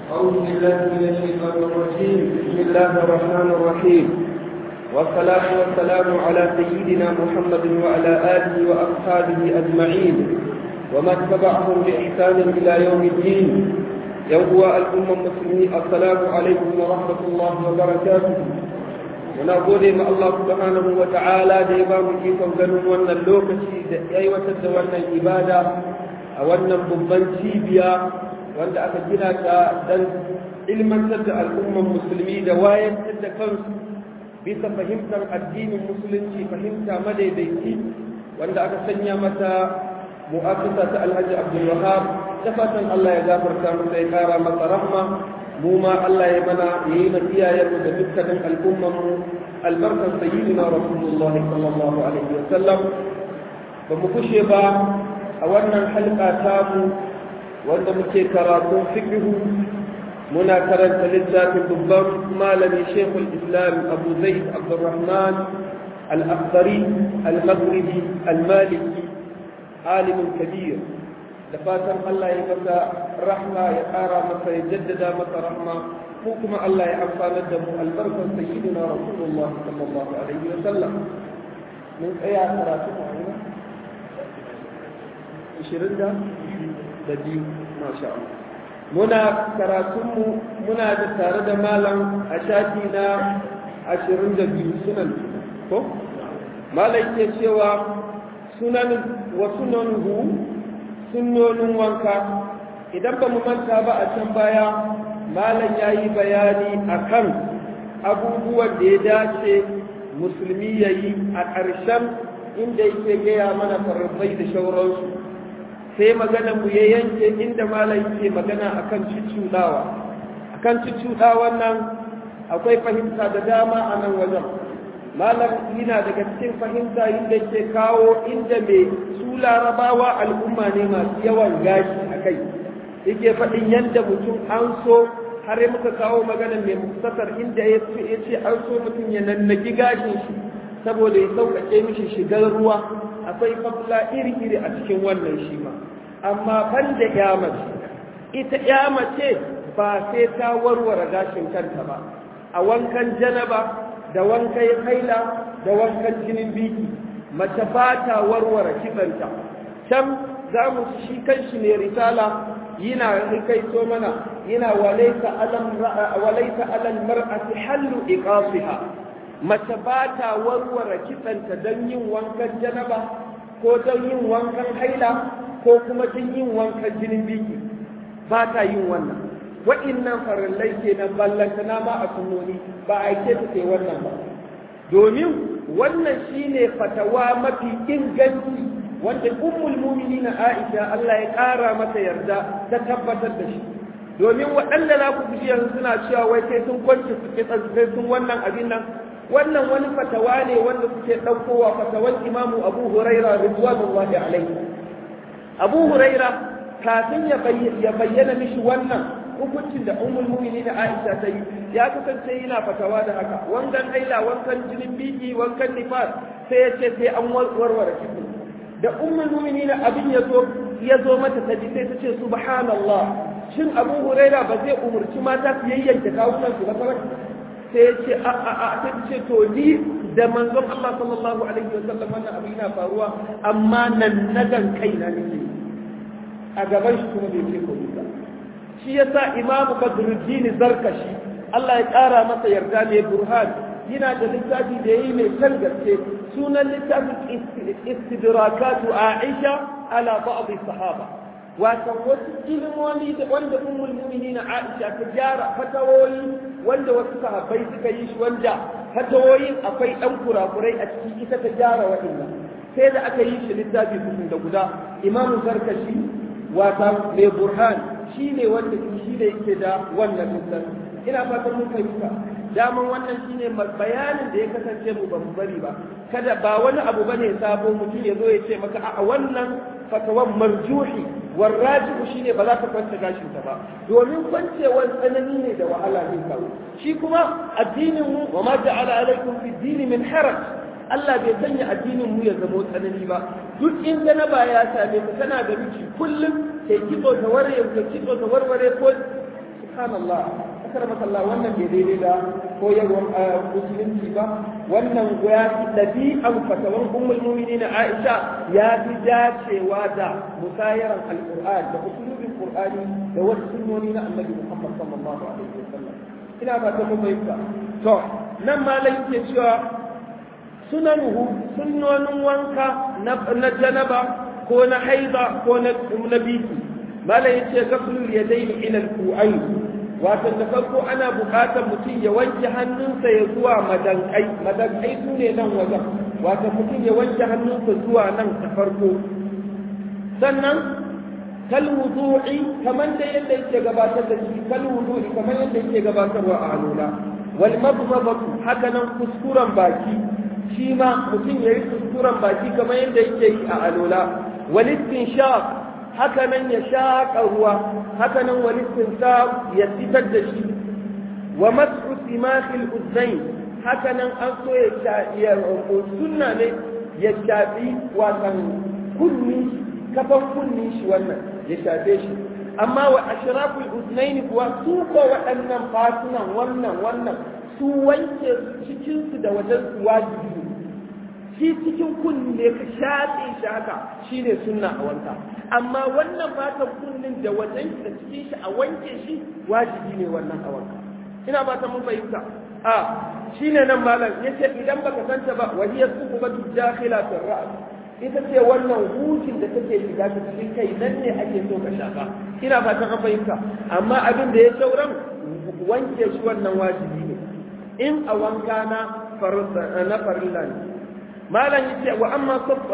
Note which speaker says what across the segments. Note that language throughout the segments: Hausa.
Speaker 1: أعوذ بالله من الشيطان الرجيم بسم الله الرحمن الرحيم والصلاة والسلام على سيدنا محمد وعلى آله وأصحابه أجمعين ومن تبعهم بإحسان إلى يوم الدين يوم الأمة المسلمين السلام عليكم ورحمة الله وبركاته muna gode ma Allah subhanahu wa ta'ala da ya ba mu ikon ganin wannan lokaci da aiwatar da wannan ibada a wannan babban cibiya wanda aka gina ta dan ilmantar da al'umman musulmi da wayantar da kansu bisa fahimtar addinin musulunci fahimta madaidaici wanda aka sanya mata mu'assasa ta alhaji abdul wahab da fatan Allah ya gafarta masa ya kara masa rahma mu ma Allah ya mana ya yi na iyayenmu da dukkanin al'ummanmu albarkar sayyidina rasulullah sallallahu alaihi wa sallam ba mu kushe ba a wannan halka tamu wanda muke karatun fiqhu muna karanta littafin babban malami shekul islam abu zaid abdurrahman al-akhdari al-maghribi al-maliki alimin kabir da fatan Allah ya masa rahma ya ƙara masa ya jaddada masa rahma ko kuma Allah ya amfanar da mu albarkar sayyidina rasulullah sallallahu alaihi wa sallam mun tsaya karatu mu aina 20 da da biyu masha Allah muna karatunmu muna da tare da malam a shafi na 22 sunan ko malam ke cewa sunan wa sunanuhu sunnonin wanka idan ba mu manta ba a can baya malam ya yi bayani a kan abubuwan da ya dace musulmi ya yi a ƙarshen inda yake gaya mana farfai da shauransu sai magana mu ya yanke inda malam yake magana a kan cuccuɗawa a kan cuccuɗawan nan akwai fahimta da dama a nan wajen malam yana daga cikin fahimta inda ke kawo inda mai su larabawa al'umma ne masu yawan gashi a kai yake faɗin yadda mutum an so har muka kawo magana mai muktasar inda ya ce an so mutum ya nannaki gashin shi saboda ya sauƙaƙe mishi shigar ruwa akwai fafla iri-iri a cikin wannan shi ma amma ban da ya mace ita ya mace ba sai ta warware gashin kanta ba a wankan janaba da wankan haila da wankan jinin biki mace ba ta warware kitsanta can za mu shi kanshi ne risala yana rikaito mana yana walaita alam walaita alal mar'ati hallu iqasiha mace ba ta warware kitsanta don yin wankan janaba ko don yin wankan haila ko kuma don yin wankan jinin biki ba ta yin wannan wa'innan farallai kenan ballantana ma a sunnoni ba a ke ta kai wannan ba domin wannan shine fatawa mafi inganci wanda ummul mu'minin Aisha Allah ya kara mata yarda ta tabbatar da shi domin waɗanda za ku ji yanzu suna cewa wai sai sun kwance su ke sai sun wannan abin nan wannan wani fatawa ne wanda suke ɗaukowa fatawan imamu Abu Huraira ridwanullahi alaihi Abu Huraira kafin ya bayyana mishi wannan hukuncin da ummul mu'minin Aisha ta yi ya kasance yana fatawa da haka wankan haila wankan jinin biki wankan nifas sai ya ce sai an warware kifi da ummul mu'minin abin ya zo ya zo mata ta ji sai ta ce subhanallah shin Abu Huraira ba zai umurci mata su yayyanke kawunan su ba kawai sai ya ce a a a sai ta ce to ni da manzon Allah sallallahu alaihi wa sallam wannan abin yana faruwa amma nan nagan kaina nake a gaban shi kuma bai ce ko ba shi yasa imamu badruddin zarkashi Allah ya ƙara masa yarda mai burhan yana da littafi da yayi mai kan gaske sunan littafin istidrakatu aisha ala ba'd sahaba wato wasu ilmomi da wanda ummul mu'minin aisha ta gyara fatawoyi wanda wasu sahabbai suka yi shi wanda fatawoyin akwai dan kurakurai a ciki ita ta gyara waɗannan sai da aka yi shi littafi da guda imamu zarkashi wata mai burhan shi ne wanda shi ne yake da wannan littafi ina fatan mun fahimta daman wannan shine bayanin da ya kasance mu ba mu bari ba kada ba wani abu bane sabo mutum ya zo ya ce maka a wannan fatawan marjuhi warrajihu shine ba za ka kwanta gashin ta ba domin kwancewar tsanani ne da wahala ne kawo shi kuma addinin mu wa ma ja'ala alaikum fi dini min haraj Allah bai sanya addinin mu ya zama tsanani ba duk in janaba ya same ka kana da miki kullum kai kitso ta warware ka kitso ta warware ko subhanallah akar masalla wannan bai daidai da koyarwar musulunci ba wannan ya fi ɗabi'an fatawan ummul mu'minin Aisha ya fi dacewa da musayaran alqur'an da usulubin qur'ani da wasu sunnoni na annabi Muhammad sallallahu alaihi wasallam ina ba ta mun bayyana to nan malai yake cewa sunanuhu sunnonin wanka na janaba ko na haida ko na biki malai yace gaflul yadaini ila al-qu'ayn wato da farko ana buƙatar mutum ya wanke hannunsa ya zuwa madankai madankai su ne nan wajen wato mutum ya wanke hannunsa zuwa nan ta farko sannan kal wudu'i kamar da yadda yake gabatar da shi kal wudu'i kamar yadda yake gabatarwa a alula wal madmadatu haka nan kuskuren baki shi ma mutum ya yi kuskuren baki kamar yadda yake yi a alula wal istinshaq haka nan ya shaƙa ruwa haka nan wani tinsa ya fitar da shi wa masu simakil uzain haka nan an so ya sunna ne ya shafi wasan kunni kafan kunni shi wannan ya shafe shi amma wa ashraful uznain kuwa su ko waɗannan fasunan wannan wannan su wanke cikinsu da wajen su wajibi shi cikin kunne ka shafe shi haka shine sunna a wanka amma wannan fatan kunnin da wajen da cikin shi a wanke shi wajibi ne wannan a wanka ina ba ta mun fahimta a shine nan malam yace idan baka santa ba wa hiya suqubatu dakhila fi ra's ita ce wannan hutun da take shiga ta cikin kai nan ne ake so ka shafa ina ba ta fahimta amma abin da ya sauran wanke shi wannan wajibi ne in a wanka na farilla ne malam yace wa amma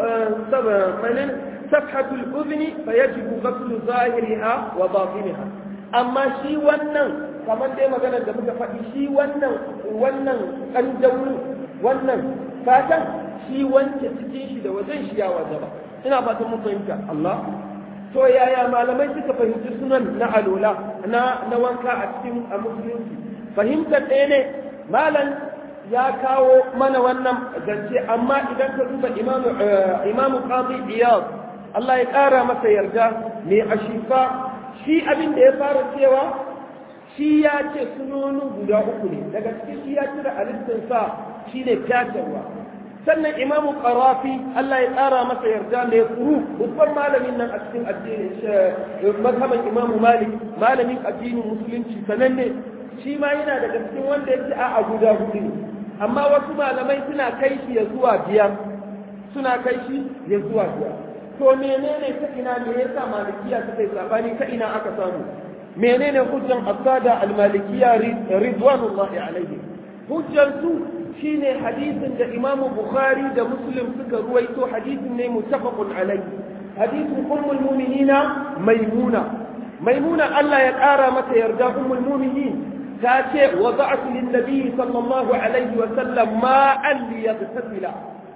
Speaker 1: sabanin safhatul udhni fayajibu ghaslu zahiriha wa batiniha amma shi wannan kamar dai maganar da muka faɗi shi wannan wannan kanjawu wannan fatan shi wanke cikin shi da wajen shi ya wajaba ina fatan mun fahimta Allah to yaya malamai suka fahimci sunan na alola na na wanka a cikin a musulunci fahimtar ɗaya ne malam ya kawo mana wannan zance amma idan ka duba imamu imamu qadi iyad Allah ya ƙara masa yarda mai ashifa shi abin da ya fara cewa shi ya ce sunonin guda uku ne daga cikin shi ya cire alistin sa shi ne fyatarwa sannan imamu qarafi Allah ya ƙara masa yarda mai furu babban malamin nan a cikin addinin mazhaban imamu malik malamin addinin musulunci sananne shi ma yana daga cikin wanda ya ce a guda hudu ne amma wasu malamai suna kai shi ya zuwa biyar suna kai shi ya zuwa biyar to menene ta ina me yasa malikiya suka yi sabani ta ina aka samu menene hujjan asada al-malikiya ridwanullahi alaihi hujjan su shine hadisin da Imam Bukhari da Muslim suka ruwaito hadisin ne muttafaqun alaihi hadisin ummul mu'minina maimuna maimuna Allah ya kara mata yarda ummul mu'minin ta ce wada'tu lin nabi sallallahu alaihi wa sallam ma'an liyaghtasila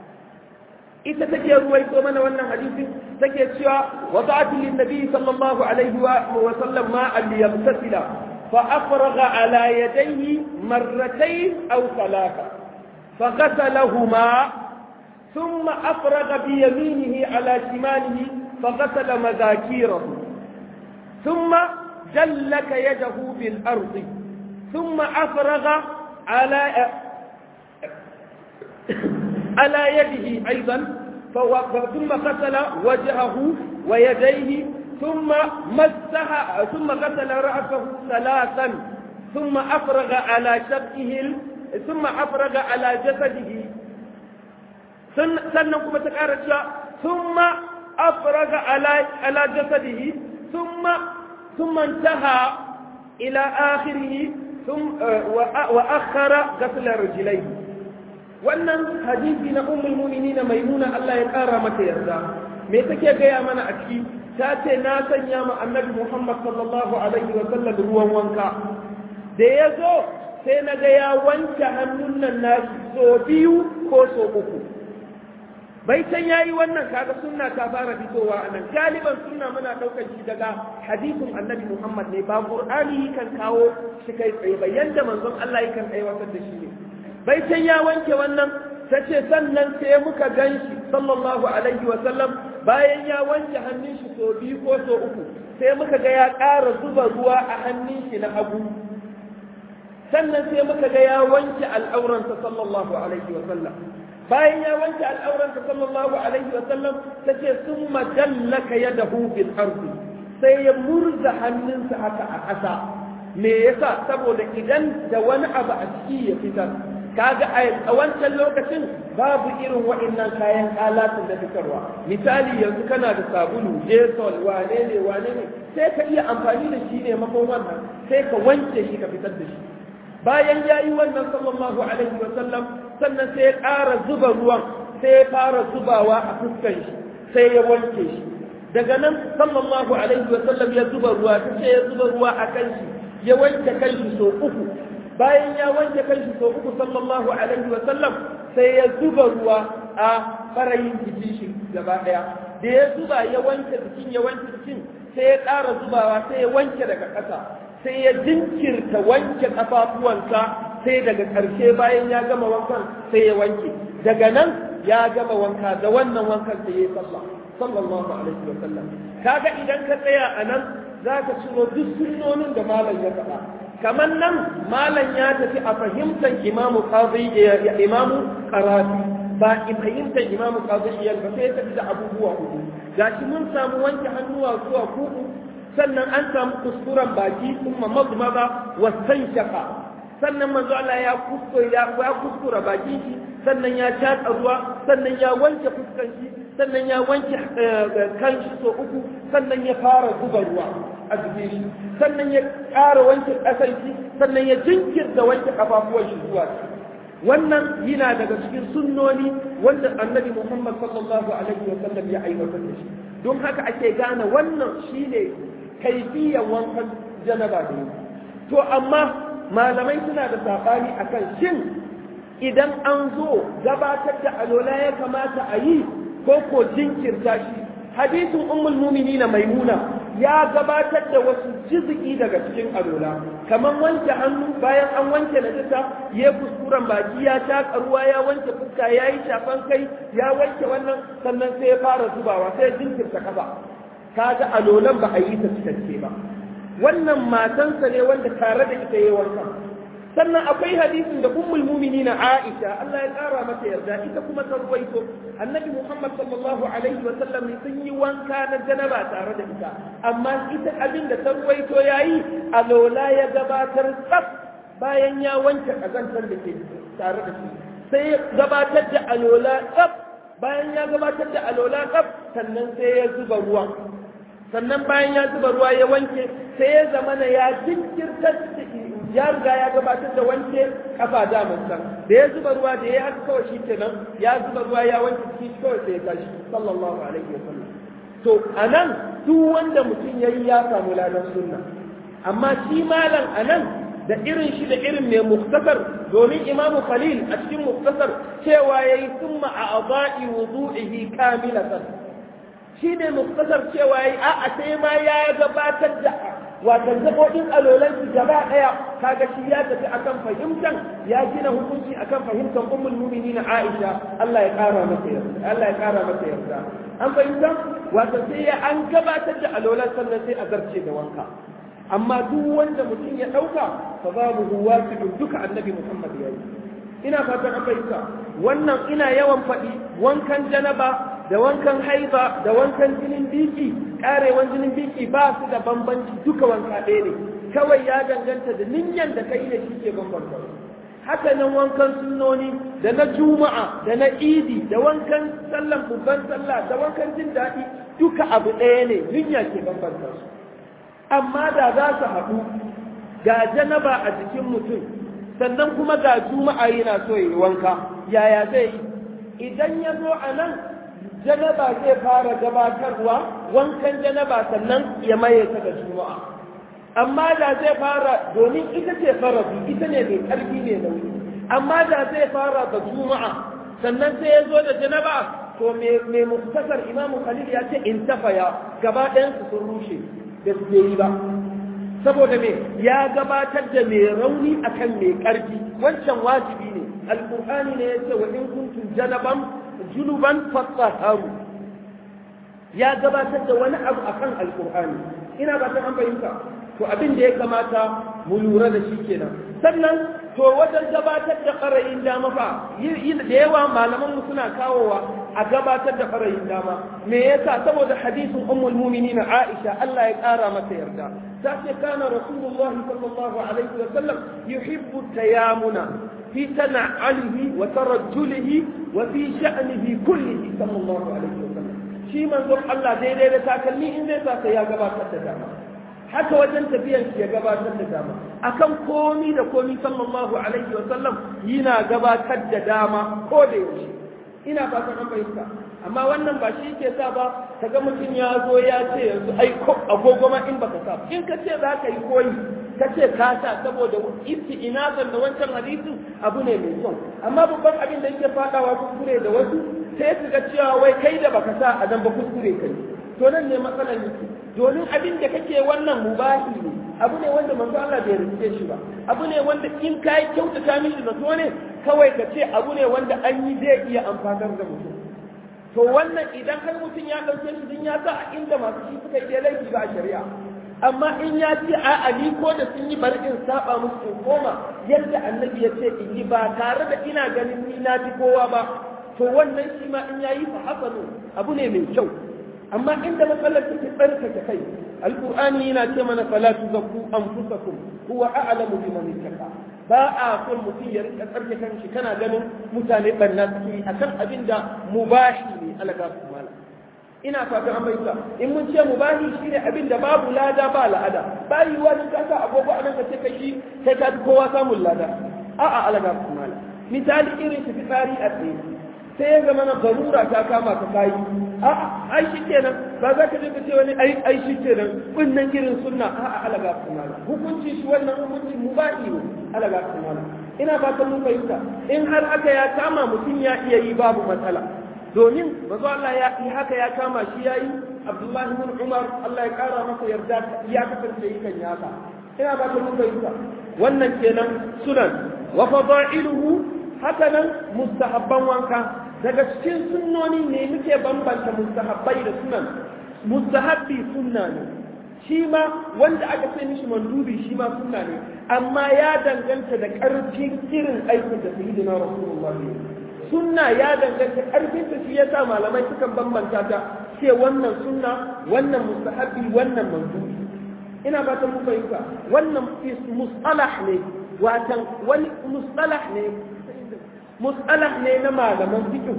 Speaker 1: ita take ruwaito mana wannan hadisin take cewa wada'tu lin nabi sallallahu alaihi wa sallam ma'an liyaghtasila fa afraga ala yadayhi marratayn aw thalatha فغسلهما ثم أفرغ بيمينه على شماله فغسل مذاكيره ثم جلك يده بالأرض ثم أفرغ على على يده أيضا ثم غسل وجهه ويديه ثم مسح ثم غسل رأسه ثلاثا ثم أفرغ على شقه ثم أفرغ على جسده sannan kuma ta ƙara cewa ثم أفرغ على على جسده ثم ثم انتهى إلى آخره ثم وأخر غسل رجليه wannan hadisi na ummul mu'minin maimuna Allah ya ƙara mata yarda me take gaya mana a ciki ta ce na sanya ma annabi Muhammad sallallahu alaihi wa sallam ruwan wanka da ya zo sai na ga ya wanke hannun nan nashi so biyu ko so uku bai san ya yi wannan kaga sunna ta fara fitowa a nan galiban sunna muna ɗaukar shi daga hadisin annabi muhammad ne ba qur'ani kan kawo shi kai tsaye ba yanda manzon allah yakan aiwatar da shi ne bai san ya wanke wannan ta ce sannan sai muka gan shi sallallahu alaihi wa sallam bayan ya wanke hannun shi so biyu ko so uku sai muka ga ya ƙara zuba ruwa a hannun shi na hagu sannan sai muka ga ya wanke al'auransa sallallahu alaihi wa sallam bayan ya wanke al'auransa sallallahu alaihi wa sallam ta ce sun majallaka ya dahu bil ardi sai ya murza hannunsa haka a ƙasa me yasa saboda idan da wani abu a ciki ya fitar kaga a wancan lokacin babu irin wa'annan kayan alatun da fitarwa misali yanzu kana da sabulu jesol wane ne wane ne sai ka iya amfani da shi ne makon wannan sai ka wanke shi ka fitar da shi bayan ya yi wannan sallallahu alaihi wa sallam sannan sai ya ƙara zuba ruwan sai ya fara zubawa a fuskan shi sai ya wanke shi daga nan sallallahu alaihi wa sallam ya zuba ruwa ta ce ya zuba ruwa a kan shi ya wanke kan shi sau uku bayan ya wanke kanshi sau uku sallallahu alaihi wa sallam sai ya zuba ruwa a farayin jikin shi gaba daya da ya zuba ya wanke jikin ya wanke jikin sai ya ƙara zubawa sai ya wanke daga ƙasa sai ya jinkirta wanke ƙafafuwansa sai daga ƙarshe bayan ya gama wankan sai ya wanke daga nan ya gama wanka da wannan wankan sai ya yi sallah sallallahu alaihi wa sallam kaga idan ka tsaya a nan za ka ciro duk sunnonin da malam ya faɗa kamar nan malam ya tafi a fahimtar imamu qadi imamu qarafi ba in fahimtar imamu qadi iyal ba sai ya tafi da abubuwa uku gashi mun samu wanke hannuwa zuwa kuku sannan an samu kuskuren baki kuma mazmaza wa shaka sannan manzo Allah ya kuskure ya kuskura bakin shi sannan ya tatsa ruwa sannan ya wanke fuskan shi sannan ya wanke kan shi so uku sannan ya fara zuba ruwa a jikin shi sannan ya ƙara wanke ƙasar shi sannan ya jinkirta wanke ƙafafuwan shi zuwa wannan yana daga cikin sunnoni wanda annabi Muhammad sallallahu alaihi wa sallam ya aiwatar da shi don haka ake gane wannan shine kaifiyan wankan janaba da to amma malamai suna da sabani akan shin idan an zo gabatar da alola ya kamata a yi ko ko jinkirta shi hadisin ummul mu'minina maimuna ya gabatar da wasu jiziki daga cikin alola kamar wanke hannu bayan an wanke najasa ya kuskuren baki ya taka ruwa ya wanke fuska ya yi shafan kai ya wanke wannan sannan sai ya fara zubawa sai ya jinkirta kafa kaga alolan ba a yi ta cikakke ba wannan matansa ne wanda tare da ita yayi wankan sannan akwai hadisin da ummul mu'minin Aisha Allah ya kara mata yarda ita kuma ta ruwaito annabi Muhammad sallallahu alaihi wa sallam sun yi wanka na janaba tare da ita amma ita abin da ta ruwaito yayi alola ya gabatar tsaf bayan ya wanke kazantar da ke tare da shi sai ya gabatar da alola tsaf bayan ya gabatar da alola tsaf sannan sai ya zuba ruwa sannan bayan ya zuba ruwa ya wanke sai ya zamana ya jinkirtar ya riga ya gabatar da wanke kafa daman san da ya zuba ruwa da ya haka kawai shi kenan ya zuba ruwa ya wanke ciki kawai sai ya tashi sallallahu alaihi wasallam to anan duk wanda mutum yayi ya samu ladan sunna amma shi malam anan da irin shi da irin mai muktasar domin imamu khalil a cikin muktasar cewa yayi summa a aba'i wudu'ihi kamilatan shi ne muktasar cewa yayi a'a sai ma ya gabatar da watan gaɓoɓin alolan su gaba ɗaya kaga shi ya tafi akan fahimtar ya gina hukunci akan fahimtar ummul mu'minin Aisha Allah ya ƙara masa yarda Allah ya ƙara masa yarda an fahimta wato sai ya an gabatar da alolan sannan sai a zarce da wanka amma duk wanda mutum ya ɗauka fa babu huwa duka annabi Muhammad ya yi ina fatan an fahimta wannan ina yawan faɗi wankan janaba da wankan haiba da wankan jinin biki karewan jinin biki ba su da bambanci duka wanka ɗaya ne kawai ya danganta da ninyan da kai ne shi ke bambanta haka nan wankan sunnoni da na juma'a da na idi da wankan sallan babban sallah da wankan jin daɗi duka abu ɗaya ne ninya ke bambanta su amma da za su haɗu ga janaba a jikin mutum sannan kuma ga juma'a yana so ya yi wanka yaya zai yi idan ya zo a nan janaba zai fara gabatarwa wankan janaba sannan ya maye ta da juma'a amma da zai fara domin ita ce farabi ita ne mai karfi ne nauyi amma da zai fara da juma'a sannan sai ya zo da janaba to mai muktasar imamu khalil ya ce in tafaya gaba ɗayansu sun rushe da su yi ba saboda me ya gabatar da mai rauni akan mai karfi wancan wajibi ne alkur'ani ne ya ce wa in kuntum janaban junuban fattaharu ya gabatar da wani abu akan alkur'ani ina ba ta an fahimta to abin da ya kamata mu lura da shi kenan sannan to wajen gabatar da ɓarayin dama fa da yawa malaman mu suna kawowa a gabatar da ɓarayin dama me yasa saboda hadisin ummul mu'minin Aisha Allah ya ƙara mata yarda ta ce kana rasulullah sallallahu alaihi wa sallam yuhibbu tayamuna fi tana'alihi wa tarajjulihi wa fi sha'nihi kullihi sallallahu alaihi wa sallam shi manzon Allah daidai da takalmi in zai sa ya gabatar da dama haka wajen tafiyan ya gabatar da dama akan komi da komi sallallahu alaihi wa sallam yana gabatar da dama ko da yaushe ina fatan an fahimta amma wannan ba shi ke sa ba kaga mutum ya zo ya ce yanzu ai ko agogo ma in baka sa in ka ce za ka yi koyi ka ce ka sa saboda isti ina da wancan hadisin abu ne mai kyau amma babban abin da yake fadawa kuskure da wasu sai su ga cewa wai kai da baka sa a dan ba kuskure kai to nan ne matsalar yake domin abin da kake wannan mubahi ne abu ne wanda manzo Allah bai rike shi ba abu ne wanda in kai kyautata mishi zato ne kawai ka ce abu ne wanda an yi zai iya amfanar da mutum to wannan idan har mutum ya ɗauke shi din ya sa a inda masu shi suka yi laifi ba a shari'a amma in ya ce a ali ko da sun yi bari in saba musu in koma yadda annabi ya ce in yi ba tare da ina ganin ni na fi kowa ba to wannan shi ma in yayi fa hasanu abu ne mai kyau amma inda matsalar take tsarkake kai alqur'ani yana ce mana fala tuzakku anfusakum huwa a'lamu biman ittaqa ba a son mutum ya rika tsarkake kanshi kana ganin mutane banna suke akan abin da mubahi ne alaga su mala ina fatan an bayyana in mun ce mubahi shine abin da babu lada ba la'ada ba yiwuwa din ka sa agogo a nan ka ce kai shi kai ka kowa samun lada a'a alaga su mala misali irin shi fitsari a tsaye sai ya zama na garura ta kama ka kayi a'a ai shi kenan ba za ka je ka ce wani ai ai shi kenan kunnan irin sunna a'a alaga kumala hukunci shi wannan hukunci mubahi ne alaga kumala ina fatan mun fahimta in har aka ya kama mutum ya iya yi babu matsala domin manzo Allah ya yi haka ya kama shi yayi Abdullahi bin Umar Allah ya kara masa yarda ya kasance yakan yaka ina fatan mun fahimta wannan kenan sunan wa fadailuhu haka nan mustahabban wanka daga cikin sunnoni ne muke bambanta mustahabbai da sunan mustahabbi sunna ne shi ma wanda aka ce mishi mandubi shi ma sunna ne amma ya danganta da ƙarfin irin aikin da sayyidina rasulullah ne sunna ya danganta ƙarfin ta shi yasa malamai sukan bambanta ta ce wannan sunna wannan mustahabbi wannan mandubi ina fatan mu fahimta wannan mustalah ne watan wani mustalah ne mustalah ne na malaman fiqh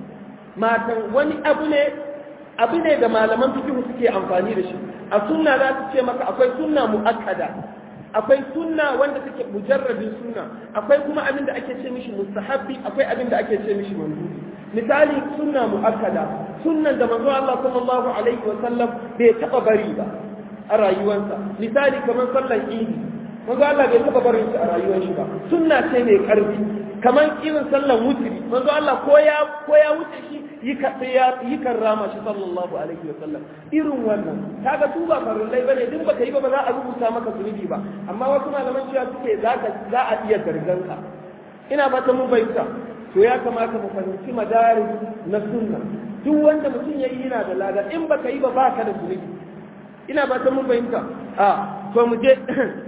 Speaker 1: matan wani abu ne abu ne da malaman fiqh suke amfani da shi a sunna za su ce maka akwai sunna muakkada akwai sunna wanda take mujarradin sunna akwai kuma abin da ake ce mishi mustahabbi akwai abin da ake ce mishi mandubi misali sunna muakkada sunnan da manzo Allah sallallahu alaihi wa sallam bai taba bari ba a rayuwarsa misali kamar sallan idi manzo Allah bai taba barin shi a rayuwar shi ba sunna ce mai karfi kamar irin sallan wutri manzo Allah ko ya ko ya wuce shi yi ka ya yi karrama shi sallallahu alaihi wa sallam irin wannan kaga su ba farillai bane duk baka yi ba ba za a rubuta maka zunubi ba amma wasu malaman cewa suke zaka za a iya gargan ka ina fata mun fahimta to ya kamata mu fahimci madaris na sunna duk wanda mutum ya yi yana da lada in baka yi ba baka da zunubi ina fata mun fahimta a to mu je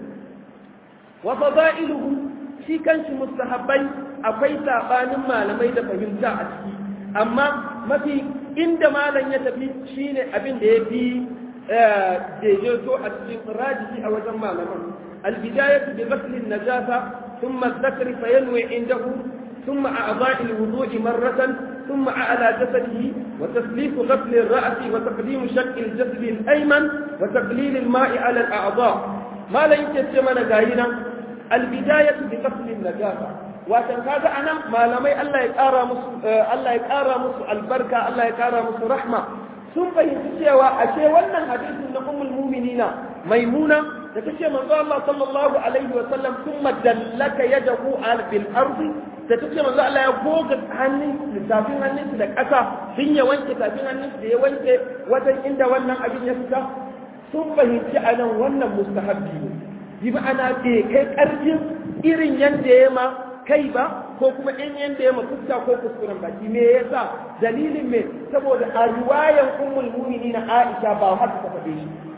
Speaker 1: wa fadailuhu shi kanshi mustahabbai akwai sabanin malamai da fahimta a ciki amma mafi inda malam ya tafi shine abin da ya fi daidaito a cikin rajihi a wajen malaman albidayatu bi ghaslin najasa thumma dhakri fayanwi indahu ثم أعضاء الوضوء مرة ثم على جسده وتسليك غسل الرأس وتقديم شق الجسد الأيمن وتقليل الماء على الأعضاء ما لا يتسمى نجاهنا البداية بغسل النجاسة watan kaga anan malamai Allah ya ƙara musu Allah ya ƙara musu albarka Allah ya ƙara musu rahma sun fahimci cewa ashe wannan hadisin na ummul mu'minina maimuna da tace manzo Allah sallallahu alaihi wa sallam thumma dallaka yadahu al bil ardi da tace manzo Allah ya goga hannun tafin hannunsa da ƙasa sun ya wanke tafin hannunsa da ya wanke wajen inda wannan abin ya fita sun fahimci anan wannan mustahabbi ne bi ma'ana bai kai ƙarfin irin yanda ya ma kai ba ko kuma in yanda ya fuska ko kuskuren baki me yasa dalilin me saboda a riwayan ummul mu'minin Aisha ba haka ta faɗe shi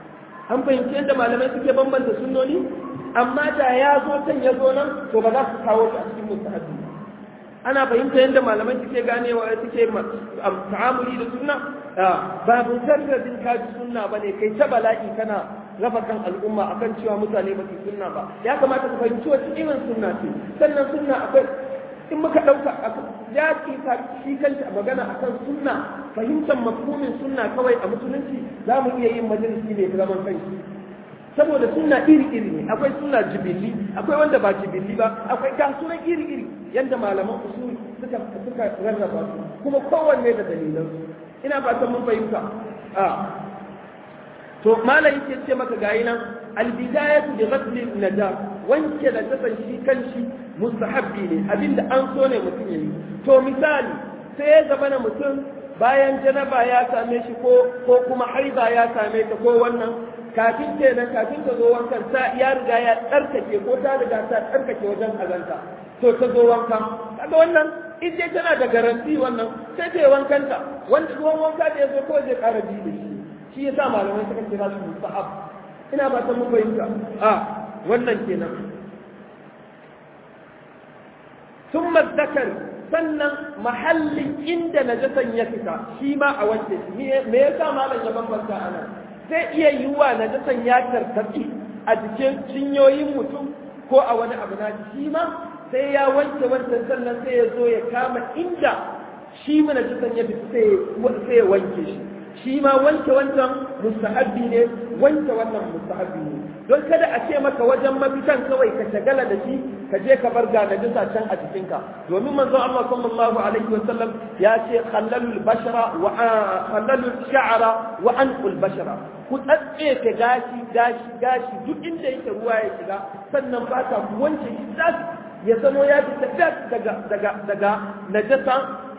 Speaker 1: an fahimci yadda malamai suke bambanta sunnoni amma da ya zo can ya zo nan to ba za su kawo shi a cikin mustahabbi ana fahimta yadda malamai suke ganewa suke ta'amuli da sunna ba mujarradin kaji sunna bane kai ta bala'i kana rafa kan al'umma akan cewa mutane ba su sunna ba ya kamata ka fahimci wacce irin sunna ce sannan sunna akwai in muka ɗauka ya ci shi kanta magana akan sunna fahimtar mafhumin sunna kawai a musulunci za mu iya yin majalisi ne zaman kanshi saboda sunna iri-iri ne akwai sunna jibilli akwai wanda ba jibilli ba akwai kasuwan iri-iri yadda malaman usul suka suka rarraba su kuma kowanne da dalilan su ina fatan mun fahimta a to malam yake ce maka gayi nan albidayatu bi ghasli nada wanke da kasan shi kanshi mustahabbi ne abinda an so ne mutum yayi to misali sai ya zama na mutum bayan janaba ya same shi ko ko kuma haiba ya same ta ko wannan kafin kenan kafin ta zo wankan ta ya riga ya tsarkake ko ta riga ta tsarkake wajen azanta to ta zo wanka kaga wannan in dai tana da garanti wannan sai ta yi wankanta wanda ruwan wanka da ya zo kawai zai ƙara ji da shi shi yasa malamai suka kira shi mustahab ina ba ta mun fahimta a wannan kenan thumma zakari sannan mahallin inda najasan ya fita shi ma a wanke shi me yasa malam ya bambanta anan zai iya yiwuwa najasan ya tartabi a jikin cinyoyin mutum ko a wani abu na shi ma sai ya wanke wancan sannan sai ya zo ya kama inda shi mana najasan ya fita sai ya wanke shi shi ma wanke wancan mustahabbi ne wanke wannan mustahabbi ne don kada a ce maka wajen mafitan kawai ka shagala da shi ka je ka bar ga najisa can a jikinka domin manzo Allah sallallahu alaihi wa sallam ya ce khallalul bashara wa khallalul sha'ra wa anqul bashara ku tsatse ka gashi gashi gashi duk inda yake ruwa ya shiga sannan ba ta wanke shi ya zamo ya fita daga daga daga najasa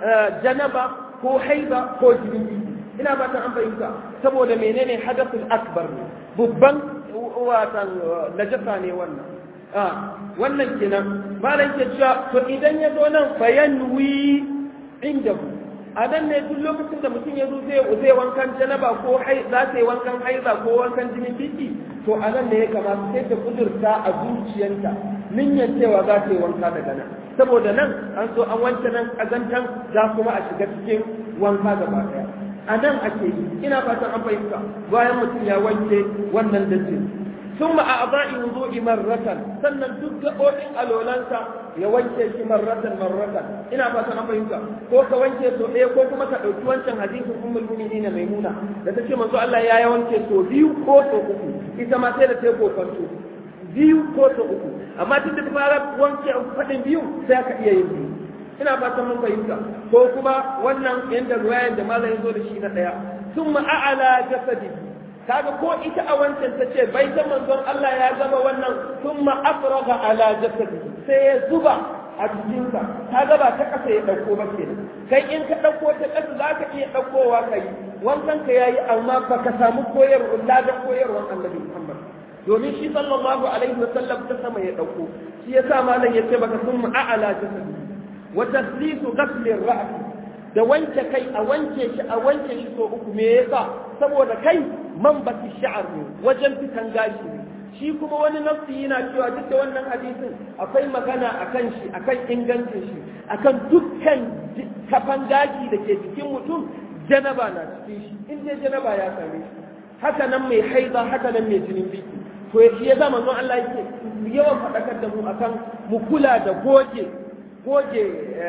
Speaker 1: janaba ko haiba ko jini ina ba ta an fahimta saboda menene hadathul akbar ne babban watan najasa ne wannan a wannan kenan malam ke cewa to idan ya zo nan fayanwi inda a nan ne duk lokacin da mutum ya zo zai zai wankan janaba ko hai za ta yi wankan haiza ko wankan jinin biki to a nan ne ya kamata sai ta kudurta a zuciyarta niyyar cewa za ta yi wanka daga nan saboda nan an so an wanke nan kazantan za kuma a shiga cikin wanka gaba daya a nan ake yi ina fatan an fahimta bayan mutum ya wanke wannan dajin ثم أعضاء وضوء مرة sannan duk gaɓoɓin alolansa ya wanke shi marratan marratan ina fatan an fahimta ko ka wanke so ɗaya ko kuma ka ɗauki wancan hadisin ummul mu'minin maimuna da ta ce manzo Allah ya wanke so biyu ko so uku ita ma sai da ta kokonto biyu ko so uku amma tun da ta fara wanke faɗin biyu sai ka iya yin biyu ina fatan mun fahimta ko kuma wannan yanda ruwayan da malam ya zo da shi na ɗaya summa a'ala jasadihi kaga ko ita a wancan ta ce bai ta manzon Allah ya zama wannan thumma afraga ala jasadi sai ya zuba a jikinsa kaga ba ta kasa ya dauko ba kenan kai in ka dauko ta kasa zaka iya daukowa kai wankan ka yayi amma baka samu koyarwa ladan koyarwan Annabi Muhammad domin shi sallallahu alaihi wasallam ta sama ya dauko shi yasa malam yace baka thumma a'ala jasadi wa taslisu ghasl ar-ra's da wanke kai a wanke shi a wanke shi so uku me yasa saboda kai man baki sha'ar ne wajen fitan gashi ne shi kuma wani nafsi yana cewa duk da wannan hadisin akwai magana akan shi akan ingancin shi akan dukkan kafan gashi da ke jikin mutum janaba na cikin shi in dai janaba ya same shi haka nan mai haiza haka nan mai jinin biki to shi ya zama manzon Allah yake yawan faɗakar da mu akan mu kula da goge goge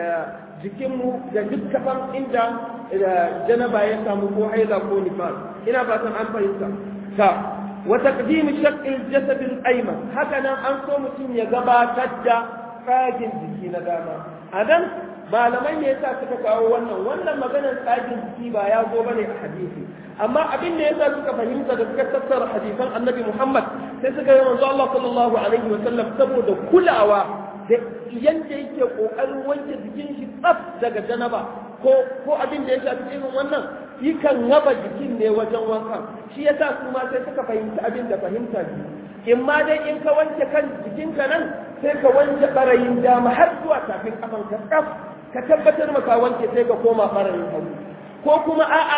Speaker 1: jikinmu da duk kafan inda janaba ya samu ko haiza ko nifas ina fatan an fahimta ta wa taqdim shaqq al-jasad al-ayman haka nan an so mutum ya gabatar da tsagin jiki na dama adan malamai ne yasa suka kawo wannan wannan maganar tsagin jiki ba ya zo bane a hadisi amma abin da yasa suka fahimta da suka tattara hadisan annabi Muhammad sai suka yi manzo Allah sallallahu alaihi wa sallam saboda kulawa da yanda yake kokarin wanke jikin shi tsaf daga janaba ko ko abin da ya shafi irin wannan yakan raba jikin ne wajen wanka shi yasa su ma sai suka fahimci abin da fahimta ne in ma dai in ka wanke kan jikinka nan sai ka wanke barayin dama har zuwa tafin kafan ka tsaf ka tabbatar maka wanke sai ka koma barayin hagu ko kuma a'a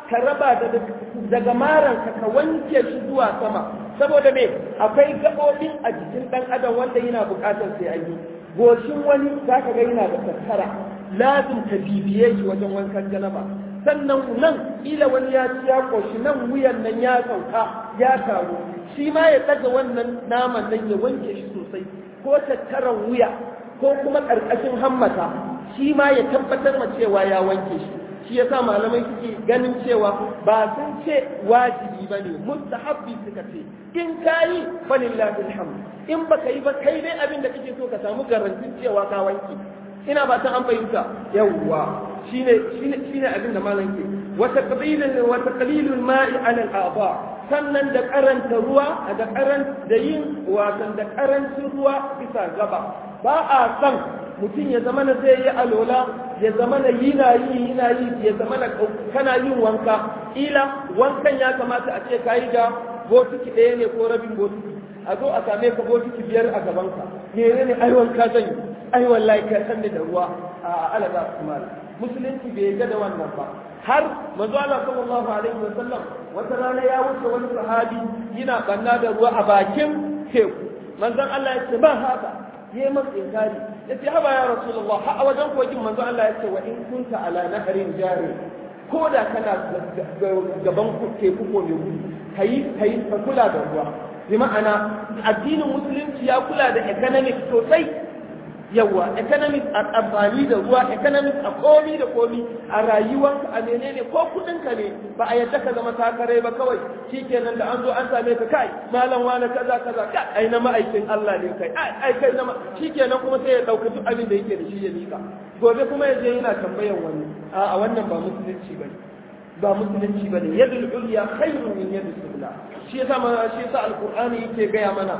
Speaker 1: ka raba daga maranka ka wanke shi zuwa sama saboda me akwai gaɓoɓi a jikin ɗan adam wanda yana buƙatar sai an yi goshin wani za ka ga yana da tattara lazim ka bibiye shi wajen wankan janaba sannan nan ila wani ya ci ya koshi nan wuyan nan ya sauka ya taru shi ma ya ɗaga wannan naman nan ya wanke shi sosai ko tattaran wuya ko kuma ƙarƙashin hammata shi ma ya tabbatar ma cewa ya wanke shi shi yasa malamai suke ganin cewa ba sun ce wajibi ba ne mustahabbi suka ce in kayi falillahi alhamd in baka yi ba kai dai abin da kake so ka samu garantin cewa ka wanke ina ba ta an fahimta yawwa shine shine shine abin da malam ke wa taqbilul wa taqlilul ma'i ala al-a'dha sannan da karanta ruwa da karan da yin wasan da karancin ruwa bisa gaba ba a san mutum ya zama na zai yi alola ya zama na yi na yi yi na yi ya zama na kana yin wanka ila wankan ya kamata a ce ka yi da botiki ɗaya ne ko rabin botiki a zo a same ka botiki biyar a gabanka mene ne ai wanka zan yi ai wallahi ka san da ruwa a alaga kuma musulunci bai ga da wannan ba har manzo Allah sallallahu alaihi wa sallam wata rana ya wuce wani sahabi yana banna da ruwa a bakin teku manzon Allah ya ce ba haka yi masa inkari ya ce haba ya rasulullah har a wajen kogin manzo Allah ya ce wa in kunta ala naharin jari ko da kana gaban teku ko mai gudu kayi kayi ka kula da ruwa bi ma'ana addinin musulunci ya kula da economic sosai yawa economic a amfani da ruwa economic a komi da komi a rayuwanka a menene ko kudinka ne ba a yadda ka zama takarai ba kawai shikenan da an zo an same ka kai malam wani kaza kaza kai ai na ma'aikin Allah ne kai ai ai kai na shikenan kuma sai ya dauka duk abin da yake da shi ya mika gobe kuma ya je yana tambayan wani a wannan ba musulunci bane ba musulunci bane yadul ulya khairun min yadis sufla shi yasa shi yasa alqur'ani yake gaya mana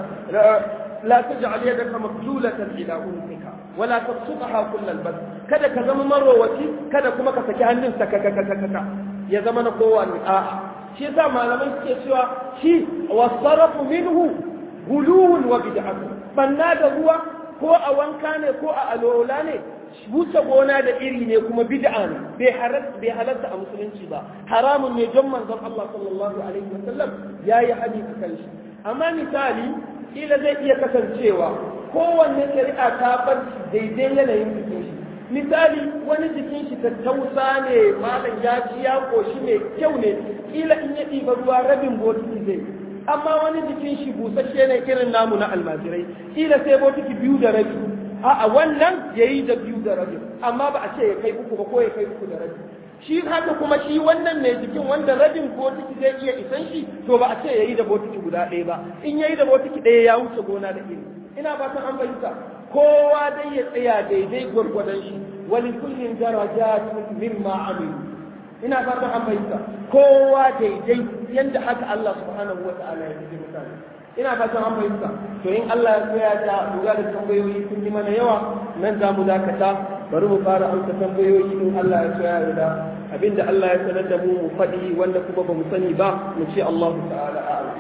Speaker 1: لا تجعل يدك مغلولة إلى عنقك ولا تبسطها كل البسط kada ka zama marowaci kada kuma ka saki hannun sa kaka ya zama na kowa ne a shi yasa malamai suke cewa shi wasarafu minhu guluwun wa bid'atu banna da ruwa ko a wanka ne ko a alola ne wuce gona da iri ne kuma bid'a ne bai halatta a musulunci ba haramun ne don manzon Allah sallallahu alaihi wasallam yayi hadisi kan shi amma misali kila zai iya kasancewa kowanne shari'a ta bar daidai yanayin jikin shi misali wani jikin shi tattausa ne malam ya ci ya koshi mai kyau ne kila in ya ɗiba ruwa rabin botiki zai amma wani jikin shi busasshe ne irin namu na almajirai kila sai botiki biyu da rabi a'a wannan yayi da biyu da rabi amma ba a ce ya kai uku ba ko ya kai uku da rabi shi haka kuma shi wannan mai jikin wanda rabin botiki zai iya isan shi to ba a ce yayi da botiki guda ɗaya ba in yayi da botiki ɗaya ya wuce gona da iri ina fatan an fahimta kowa dai ya tsaya daidai gwargwadon shi wani kullum darajatun mimma amilu ina fatan an fahimta kowa daidai yanda haka Allah subhanahu wa ta'ala ya yi mutane ina fatan an fahimta to in Allah ya tsaya da lura da tambayoyi kun yi mana yawa nan za mu dakata bari mu fara amsa tambayoyi in Allah ya tsaya da abinda Allah ya sanar da mu mu faɗi wanda kuma ba mu sani ba mu ce Allah ta'ala a'lam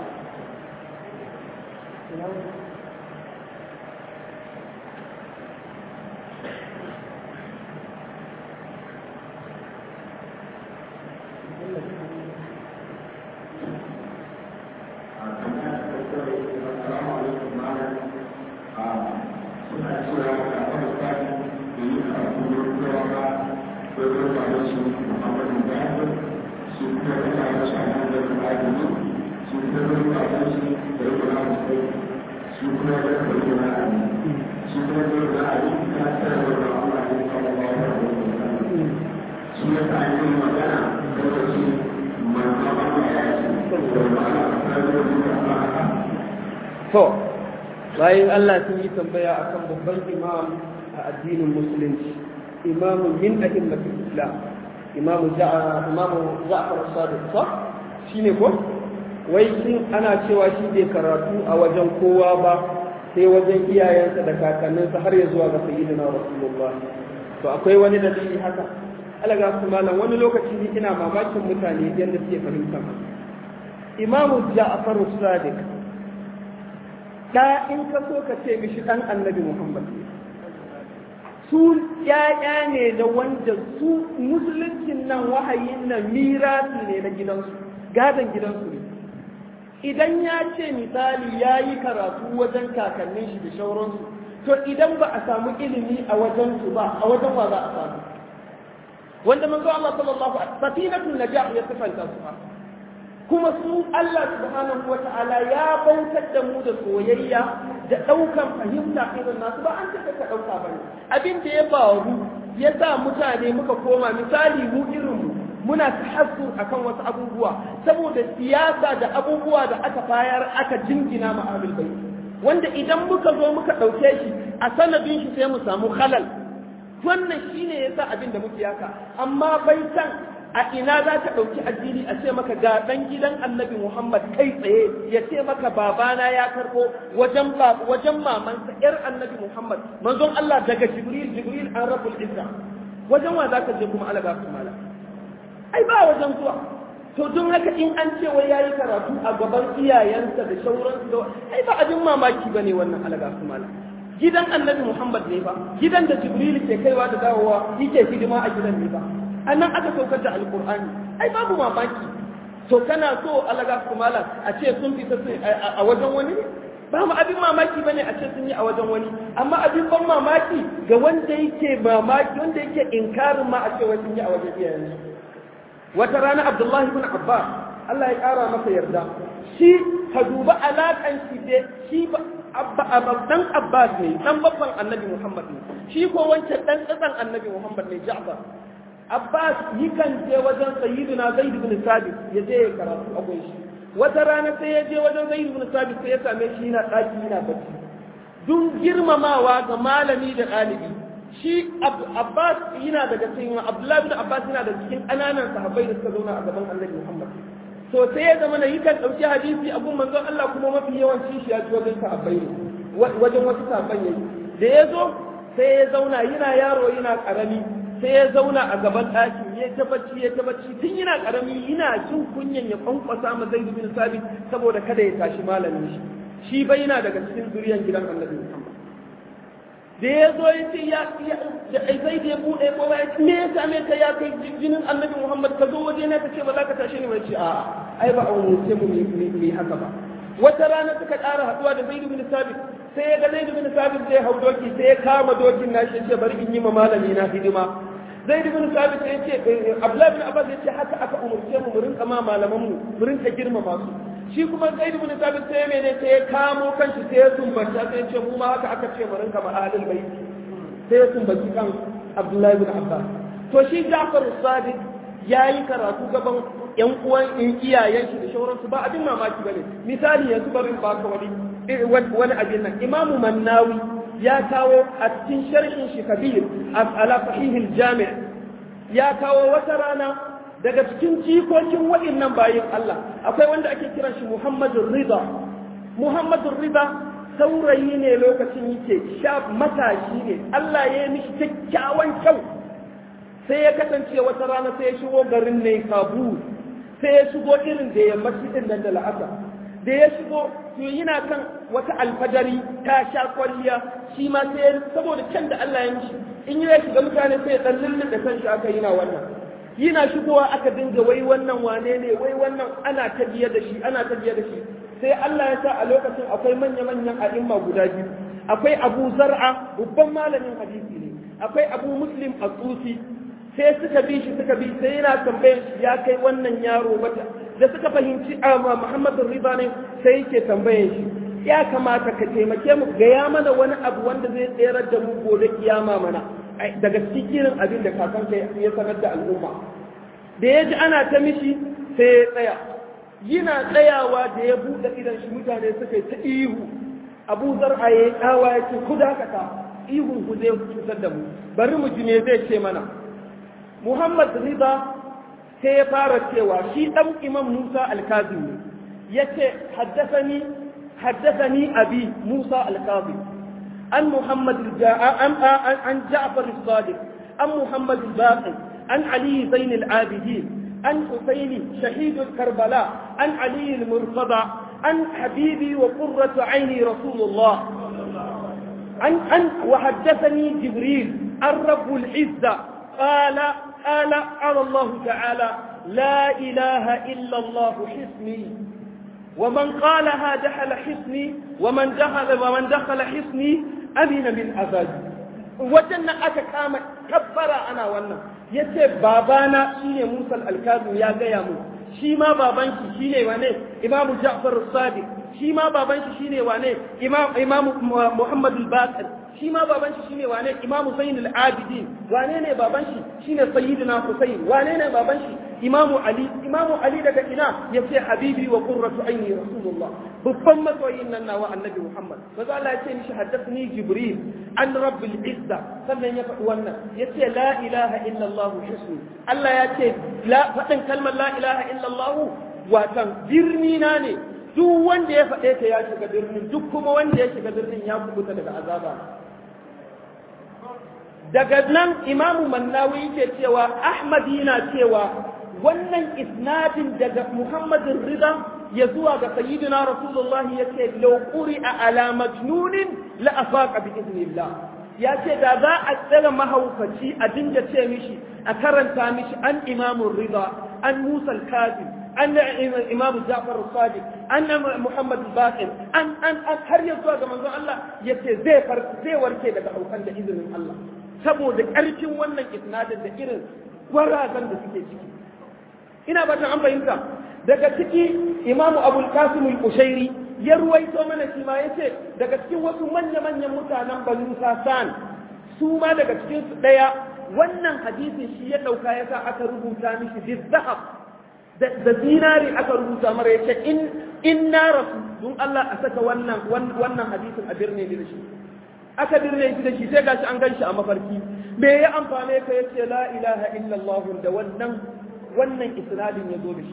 Speaker 1: to bayan Allah sun yi tambaya akan babban imam a addinin musulunci imamu min a'immatul islam imamu ja'a imamu ja'far as-sadiq sa shine ko wai shin ana cewa shi bai karatu a wajen kowa ba sai wajen iyayensa da kakanninsa har ya zuwa ga sayyidina rasulullah to akwai wani dalili haka alaga su malam wani lokaci ni ina mamakin mutane yadda suke fahimta imamu ja'far as-sadiq da in ka so ka ce mishi dan annabi muhammad su ‘ya'ya ne da wanda su musuluncin nan wahayin nan mirasi ne na gidansu gadon gidansu ne idan ya ce misali ya yi karatu wajen kakannin shi da shauransu to idan ba a samu ilimi a wajen su ba a wajen wa za a samu wanda manzo Allah sallallahu alaihi safinatul najah ya sifanta su kuma su Allah subhanahu wata'ala ya bautar da mu da soyayya da ɗaukan fahimta irin nasu ba an ce ka ɗauka ba ne abin da ya faru ya sa mutane muka koma misali mu irin mu muna tahassu akan wasu abubuwa saboda siyasa da abubuwa da aka bayar aka jingina ma ahlul bait wanda idan muka zo muka ɗauke shi a sanadin shi sai mu samu halal wannan shine yasa abin da muke yaka amma bai san a ina za ka ɗauki addini a ce maka ga ɗan gidan annabi Muhammad kai tsaye ya ce maka babana ya karɓo wajen wajen mamansa ƴar annabi Muhammad manzon Allah daga Jibril Jibril an rabbul izza wajen wa za ka je kuma alaga su mala ai ba wajen zuwa to don haka in an ce wai yayi karatu a gaban iyayensa da shauransu da ai ba abin mamaki bane wannan alaga su mala gidan annabi Muhammad ne ba gidan da Jibril ke kaiwa da dawowa yake hidima a gidan ne ba annan aka saukar da alkur'ani ai babu mamaki to kana so alaga su malam a ce sun fita a wajen wani ne ba mu abin mamaki bane a ce sun yi a wajen wani amma abin ban mamaki ga wanda yake mamaki wanda yake inkarin ma a ce wai sun yi a wajen iyayen wata rana abdullahi ibn abbas Allah ya kara masa yarda shi ka duba alakan shi da shi dan abbas ne dan babban annabi muhammad ne shi ko wancan dan tsatsan annabi muhammad ne ja'far Abbas yikan je wajen sayyidina Zaid ibn Sabit ya je ya karatu a gun shi. Wata rana sai ya je wajen Zaid ibn Sabit sai ya same shi yana daki yana bacci. Dun girmamawa ga malami da ɗalibi. Shi Abbas yana daga cikin Abdullahi ibn Abbas yana daga cikin ƙananan sahabbai da suka zauna a gaban Annabi Muhammad. To sai ya zama na yikan ɗauki hadisi a gun manzon Allah kuma mafi yawanci shi ya ci wajen sahabbai ne. Wajen wasu sahabban yayi. Da ya zo sai ya zauna yana yaro yana ƙarami sai ya zauna a gaban ɗakin ya ta bacci ya ta bacci tun yana ƙarami yana jin kunyan ya kwankwasa ma zai bin sabit saboda kada ya tashi malamin shi shi bai yana daga cikin zuriyan gidan annabi Muhammad da ya zo ya ce ya zai da ya buɗe ko ya ce me ya same ka ya kai jinin annabi Muhammad ka zo waje na ka ce ba za ka tashi ni ba ce a ai ba a umurce mu mu haka ba wata rana suka ƙara haɗuwa da Zaid bin Sabit sai ya ga Zaid bin Sabit zai hau doki sai ya kama dokin nashi ya ce bari in yi ma malami na hidima Zaid bin Sabit ya ce Abdullah bin Abbas ya ce haka aka umurce mu mu rinka ma malaman mu mu rinka girmama su shi kuma Zaid bin Sabit sai mene sai ya kamo kanshi sai ya sumbata sai ya ce mu ma haka aka ce mu rinka ma ahlul bait sai ya sumbaci kan Abdullah bin Abbas to shi Ja'far as-Sadiq yayi karatu gaban yan uwan iyayen shi da shauransu ba abin mamaki bane misali yanzu bari in baka wani wani abin nan imamu mannawi ya kawo a cikin sharhin shi kabir ala sahihil jami' ya kawo wata rana daga cikin jikokin waɗannan bayin Allah akwai wanda ake kiran shi Muhammadu Rida Muhammadu Rida saurayi ne lokacin yake sha matashi ne Allah ya yi mishi kyakkyawan kyau sai ya kasance wata rana sai ya shigo garin ne Kabul sai ya shigo irin da yammaci din nan da la'asa da ya shigo to yana kan wata alfajari ta sha kwalliya shi ma sai ya saboda can da Allah ya mishi in ya shiga mutane sai ya dan lulluɗe kan shi aka yana wannan yana shigowa aka dinga wai wannan wane ne wai wannan ana ta biye da shi ana ta biye da shi sai Allah ya sa a lokacin akwai manya-manyan a'imma guda biyu akwai Abu Zar'a babban malamin hadisi ne akwai Abu Muslim As-Susi sai suka bi shi suka bi sai yana tambayar shi ya kai wannan yaro mata da suka fahimci a Muhammadu Riba ne sai yake tambayar shi ya kamata ka taimake mu gaya mana wani abu wanda zai tsere da mu gobe kiyama mana daga cikin abin da kakanka ya sanar da al'umma da ya ji ana ta mishi sai ya tsaya yana tsayawa da ya buɗe idan shi mutane suka yi ta ihu abu zar'a ya yi tsawa ya ce ku dakata ihun ku zai cutar da mu bari mu ji me zai ce mana Muhammad Riba sai ya fara cewa shi ɗan Imam Musa Al-Kazim ne ya ce haddasani haddasani abi Musa Al-Kazim an Muhammad an an Ja'far As-Sadiq an Muhammad Al-Baqi an Ali Zain Al-Abidin an Husaini Shahid Karbala an Ali Al-Murtada an Habibi wa Qurratu Aini Rasulullah an an wa haddathani Jibril الرب العزة قال قال قال الله تعالى لا إله إلا الله حسني ومن قالها دخل حسني ومن دخل ومن دخل حسني أمن من عذابي وجنة أكا كاما كبر أنا وانا يتي بابانا شيني موسى الكاظم يا قيامو shi ma baban shi shine wane imamu Ja'far as-Sadiq shi ma baban shi shine wane imam imam Muhammad al-Baqir shi ma baban shi shine wane imam Zain al-Abidin wane ne baban shi shine Sayyidina Husayn wane ne baban shi imamu Ali imamu Ali daga ina yace habibi wa qurratu aini rasulullah babban masoyin nan nawa annabi Muhammad maza Allah ya ce mishi haddathni Jibril an rabbil izza sannan ya faɗi wannan yace la ilaha illa Allah husni Allah ya ce la faɗin kalmar la ilaha illa Allah watan birni na ne duk wanda ya faɗe ta ya shiga birnin duk kuma wanda ya shiga birnin ya kubuta daga azaba daga nan imamu mannawi yake cewa ahmad yana cewa wannan isnadin daga muhammadin rida ya zuwa ga sayyidina rasulullahi ya ce law quri'a ala majnunin la afaqa bi idnillah ya ce da za a tsere mahaukaci a dinga ce mishi a karanta mishi an imamun rida an musa al-kazim an imam ja'far as-sadiq an muhammad al-baqir an an har ya zuwa ga manzon Allah yace zai zai warke daga haukan da izinin Allah saboda ƙarfin wannan isnadin da irin gwarazan da suke ciki ina ba an fahimta daga ciki imamu abul qasim al-kushairi ya ruwaito mana shi ma yace daga cikin wasu manya manyan mutanen banu sasan su ma daga cikin su daya wannan hadisin shi ya dauka yasa aka rubuta mishi bizahab da zinari aka rubuta mara yace in in na rasu don Allah a saka wannan wannan hadisin a birne da shi aka birne shi da shi sai gashi an ganshi a mafarki me ya amfane ka yace la ilaha illallah da wannan wannan isnadin ya zo da shi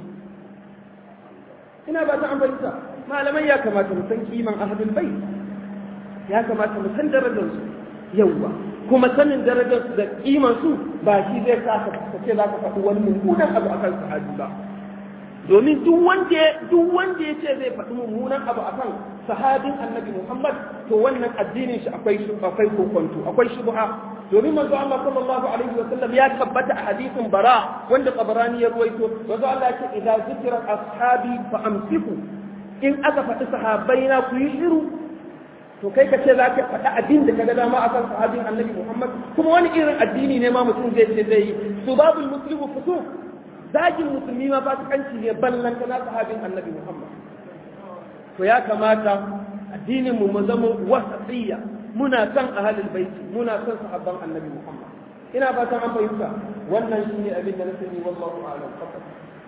Speaker 1: ina ba ta amfanta malamai ya kamata mu san kiman ahadul bai ya kamata mu san darajar su yawwa kuma sanin darajar su da kiman su ba shi zai sa ka ce za ka faɗi wani mummunan abu akan sahabi ba domin duk wanda duk wanda ya ce zai faɗi mummunan abu akan sahabin annabi Muhammad to wannan addinin shi akwai akwai kokonto akwai shubha domin manzo Allah sallallahu alaihi wa sallam ya tabbata a hadisin bara wanda Tabarani ya ruwaito manzo Allah ya ce idza zikra ashabi fa amsiku in aka faɗi sahabbai na ku yi shiru to kai ka ce za ka faɗi abin da ka ga dama akan sahabin annabi Muhammad kuma wani irin addini ne ma mutum zai ce zai yi subabul muslimu fusuq zagin musulmi ma fasikanci ne ballan kana sahabin annabi Muhammad to ya kamata addinin mu mu zama wasatiyya muna san ahlul baiti muna san sahabban annabi Muhammad ina fatan an fahimta wannan shine abin da na sani wallahu a'lam faqat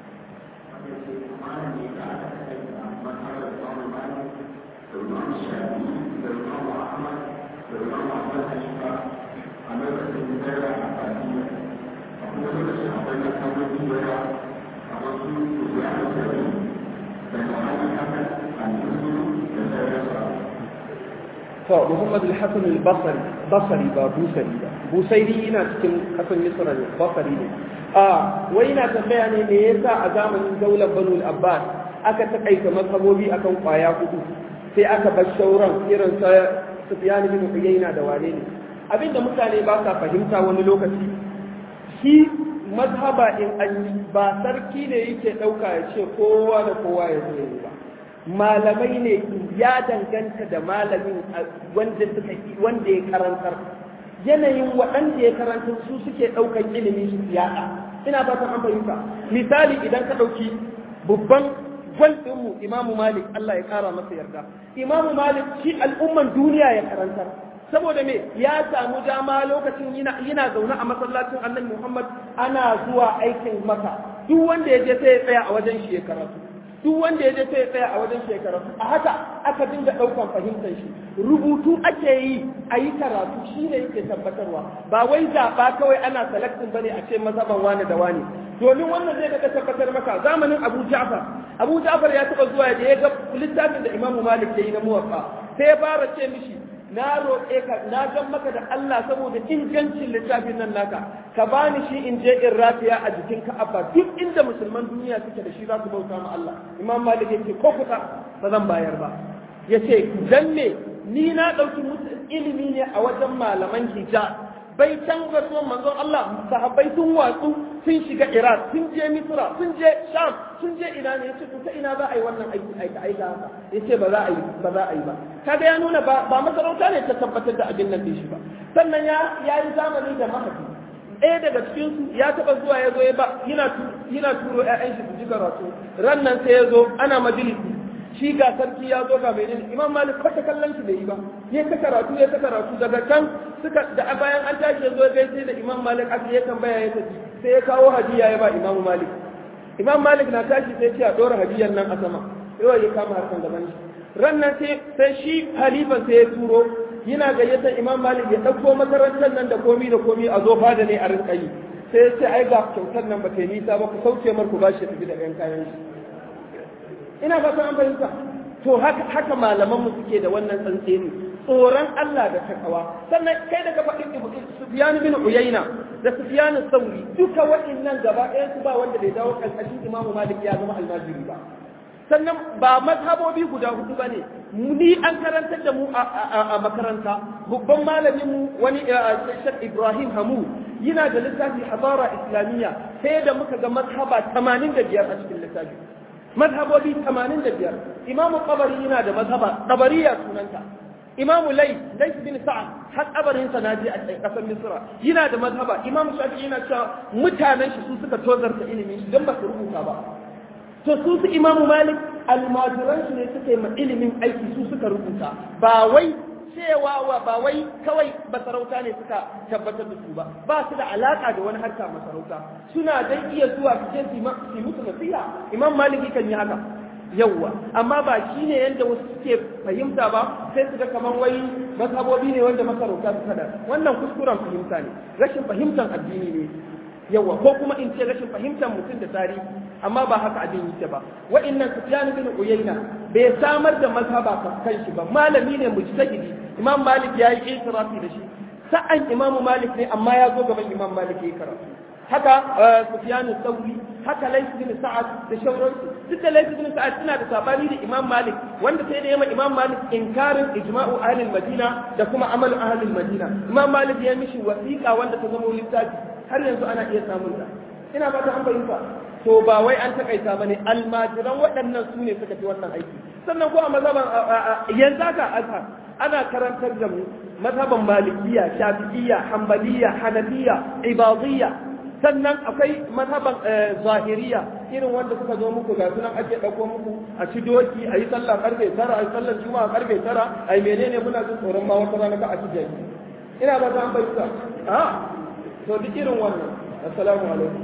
Speaker 1: to Muhammad al-Hasan al-Basri Basri ba Busari ba Busairi ina cikin kasan Misra ne Basri ne a wai ina tambaya ne me yasa a zamanin daular Banu al-Abbas aka takaita mazhabobi akan kwaya hudu sai aka bar shauran irin sa Sufyan bin Uyayna da wane ne abinda mutane ba sa fahimta wani lokaci shi mazhaba in an ba sarki ne yake dauka ya ce kowa da kowa ya zo ba malamai ne ya danganta da malamin wanda suka wanda ya karantar yanayin waɗanda ya karantar su suke ɗaukan ilimi su yaɗa ina fatan an fahimta misali idan ka ɗauki babban gwalɗinmu imamu malik Allah ya ƙara masa yarda imamu malik shi al'umman duniya ya karantar saboda me ya samu dama lokacin yana zaune a masallacin annabi muhammad ana zuwa aikin maka duk wanda ya je sai ya tsaya a wajen shi ya karatu duk wanda ya je sai ya tsaya a wajen shekara a haka aka dinga ɗaukan fahimtar shi rubutu ake yi a yi karatu shi ne yake tabbatarwa ba wai zaɓa kawai ana selectin bane a ce mazaban wani da wani domin wannan zai daga tabbatar maka zamanin abu ja'far abu ja'far ya taɓa zuwa da ya ga littafin da imamu malik ya yi na muwaffa sai ya fara ce mishi na roƙe ka na gan maka da Allah saboda ingancin littafin nan naka ka bani shi in je in rafiya a jikin Ka'aba duk inda musulman duniya suke da shi za su bauta ma Allah Imam Malik yace ko kusa ba zan bayar ba yace dan me ni na ɗauki ilimi ne a wajen malaman hijab bai can rasuwan manzon Allah sahabbai sun watsu sun shiga Iraq sun je Misra sun je Sham sun je ina ne yace to ta ina za a yi wannan aiki aika aika haka yace ba za a yi ba za a yi ba kaga ya nuna ba ba masarauta ne ta tabbatar da abin nan din shi ba sannan ya ya yi zamani da mahaifi ɗaya daga cikin su ya taɓa zuwa ya zo ya ba yana yana turo ƴaƴan shi su ji karatu ran nan sai ya zo ana majalisi shi ga sarki ya zo ga mai imam malik kwata kallon shi bai yi ba ya ta karatu ya ta karatu daga can suka da bayan an tashi ya zo ya gaishe da imam malik aka ya tambaya ya tafi sai ya kawo hadiya ya ba imam malik imam malik na tashi sai ce a dora hadiyar nan a sama yawa ya kama harkan gaban shi ran nan sai shi halifan sai ya turo yana gayyatar imam malik ya ɗauko makarantar nan da komi da komi a zo fada ne a rinka yi sai ya ce ai ga kyautar nan ba ta yi nisa ba ku sauke mar ku ba shi tafi da ɗan kayan shi ina ba an fahimta to haka haka malaman mu suke da wannan tsantseni tsoron Allah da takawa sannan kai da ka faɗi Sufyan bin Uyayna da Sufyan Sauri duka waɗannan gaba ɗayan su ba wanda bai dawo ƙarƙashin Imam Malik ya zama almajiri ba sannan ba mazhabobi guda hudu ba ne ni an karantar da mu a makaranta babban malamin mu wani Sheikh Ibrahim Hamu yana da littafi Hadara Islamiyya sai da muka ga mazhaba 85 a cikin littafi mazhabobi 85 imamu qabari yana da mazhaba qabariya sunanta imamu lay lay bin sa'ad har kabarin sa naji a kasar misra yana da mazhaba imamu shafi yana cewa mutanen shi su suka tozarta ilimin shi dan ba su rubuta ba to su su imamu malik almajiran shi ne suka yi ma ilimin aiki su suka rubuta ba wai cewa wa ba wai kawai masarauta ne suka tabbatar da su ba ba su da alaka da wani harka masarauta suna dai iya zuwa su je su musu nasiha imam maliki kan yi haka yawwa amma ba shi ne yadda wasu suke fahimta ba sai su ga kamar wai mazhabobi ne wanda masarauta su kada wannan kuskuren fahimta ne rashin fahimtar addini ne yawa ko kuma in ce rashin fahimtar mutum da tarihi amma ba haka abin yake ba wa'annan sufyan bin uyayna bai samar da mazhaba kan shi ba malami ne mujtahidi imam malik ya yi itirafi da shi sa'an imam malik ne amma ya zo gaban imam malik ya karatu haka sufyan sauri haka lais bin sa'ad da shauransu duk da lais bin sa'ad suna da sabani da imam malik wanda sai da yamma imam malik inkarin ijma'u ahlul madina da kuma amal ahlul madina imam malik ya mishi wasiqa wanda ta zama littafi har yanzu ana iya samun ta ina ba ta an fahimta to ba wai an takaita bane almajiran waɗannan su ne suka fi wannan aiki sannan ko a mazhaban yanzu haka azhar ana karantar da mu mazhaban malikiya shafi'iyya hanbaliya hanafiya ibadiyya sannan akwai mazhaban zahiriya irin wanda suka zo muku ga sunan ake ɗauko muku a ci doki a yi sallah karfe tara a yi sallar juma'a karfe tara a yi menene muna jin tsoron ma wata rana ka a ci jaki ina ba ta an fahimta a to duk irin wannan assalamu alaikum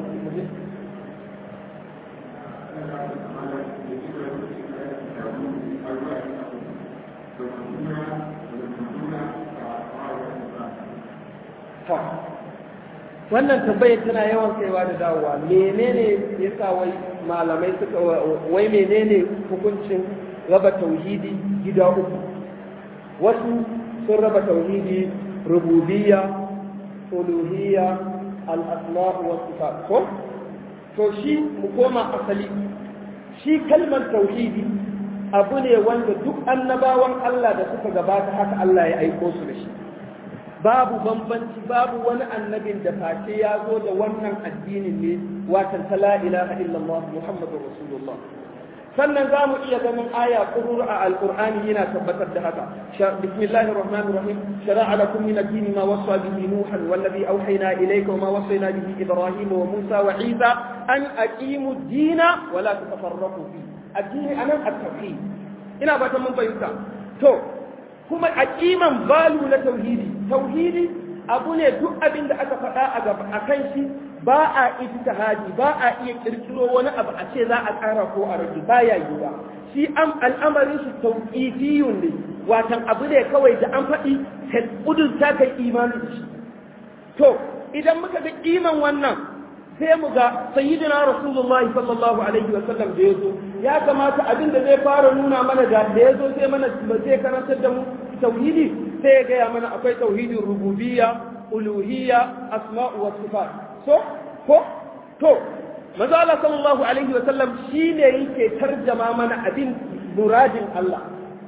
Speaker 1: wannan tambayar tana yawan kaiwa da dawowa menene yasa wai malamai suka wai menene hukuncin raba tauhidi gida uku wasu sun raba tauhidi rububiyya uluhiyya al-asma wa sifat ko to shi mu koma asali shi kalmar tauhidi abu ne wanda duk annabawan Allah da suka gabata haka Allah ya aiko su da shi babu bambanci babu wani annabin da face ya zo da wannan addinin ne watan ta la ilaha illallah muhammadur rasulullah sannan za mu iya ganin aya kurur a alqur'ani yana tabbatar da haka bismillahir rahmanir rahim shara'a lakum min ad-din ma wasa bihi nuhan wallazi awhayna ilayka wa ma wasayna bihi ibrahim wa musa wa isa an aqimu ad-dina wa la tatafarraqu fi addini anan at-tauhid ina ba ta mun fahimta to kuma aqiman balu na tauhidi tauhidi abu ne duk abin da aka faɗa a gaba a kan shi ba a ijtihadi ba a iya kirkiro wani abu a ce za a ƙara ko a rage ba ya yi ba shi am al'amarin shi tauqifiyun ne watan abu ne kawai da an faɗi ka kudurta kai imani da shi to idan muka ga iman wannan sai mu ga sayyidina rasulullahi sallallahu alaihi wa sallam da yazo ya kamata abin da zai fara nuna mana da da yazo sai mana ba zai karantar da mu tauhidi sai ya gaya mana akwai tauhidin rububiyya uluhiyya asma'u wa sifat so ko to manzo Allah sallallahu alaihi wa sallam shine yake tarjama mana abin muradin Allah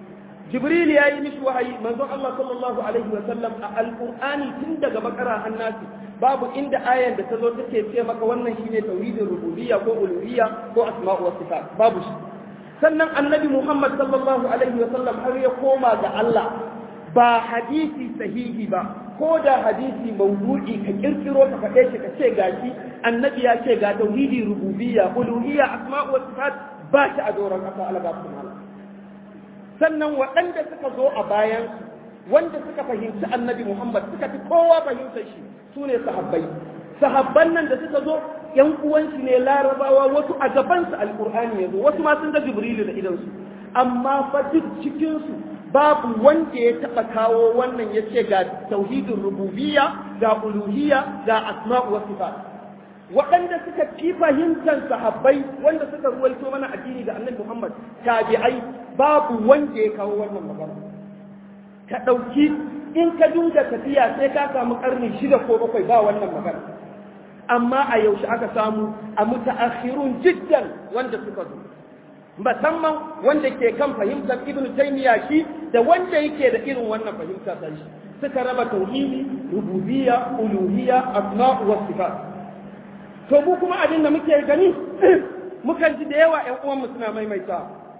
Speaker 1: jibril ya yi mishi wahayi manzon Allah sallallahu alaihi wa sallam a alqur'ani tun daga bakara hannasi babu inda ayan da ta zo take ce maka wannan shine tauhidin rububiyya ko uluhiyya ko asma'u wa sifat babu shi sannan annabi Muhammad sallallahu alaihi wa sallam har ya koma ga Allah ba hadisi sahihi ba ko da hadisi mawdu'i ka kirkiro ka faɗe shi ka ce gashi annabi ya ce ga tauhidi rububiyya uluhiyya asma'u wa sifat ba shi a doron ƙasa algafin Allah sannan waɗanda suka zo a bayan wanda suka fahimci annabi Muhammad suka fi kowa fahimtar shi su ne sahabbai sahabban nan da suka zo yan uwanshi ne larabawa wasu a gabansu alkur'ani ya zo wasu ma sun ga jibrilu da idansu amma fa duk cikinsu babu wanda ya taɓa kawo wannan ya ce ga tauhidin rububiyya ga uluhiyya ga asma'u wa sifat waɗanda suka fi fahimtar sahabbai wanda suka ruwaito mana addini da annabi Muhammad tabi'ai babu wanda ya kawo wannan magana ka ɗauki in ka dinga tafiya sai ka samu ƙarni shida ko bakwai ba wannan magana amma a yaushe aka samu a mutaakhirun jiddan wanda suka zo musamman wanda ke kan fahimtar ibnu taymiya shi da wanda yake da irin wannan fahimta ta shi suka raba tauhidi rububiyya uluhiyya asma' wa sifat to mu kuma abin da muke gani mukan ji da yawa ƴan uwan mu suna maimaita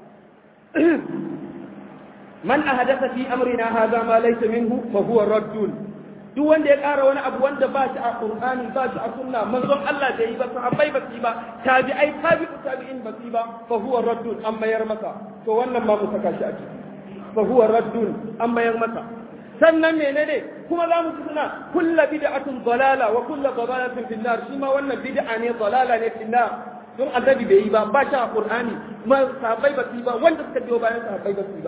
Speaker 1: man ahdatha fi amrina hadha ma laysa minhu fa huwa raddun duk wanda ya ƙara wani abu wanda ba shi a Qur'ani ba shi a sunna manzon Allah da yi ba sahabbai ba su ba tabi'ai tabi'u tabi'in ba su ba fa huwa raddun an mayar masa to wannan ma mu saka shi a ciki fa huwa raddun an mayar masa sannan menene kuma za mu ci suna kulla bid'atun dalala wa kulla dalalatin fil nar shi ma wannan bid'a ne dalala ne fil nar don annabi bai yi ba ba shi a Qur'ani ma sahabbai ba su ba wanda suka biyo bayan sahabbai ba su ba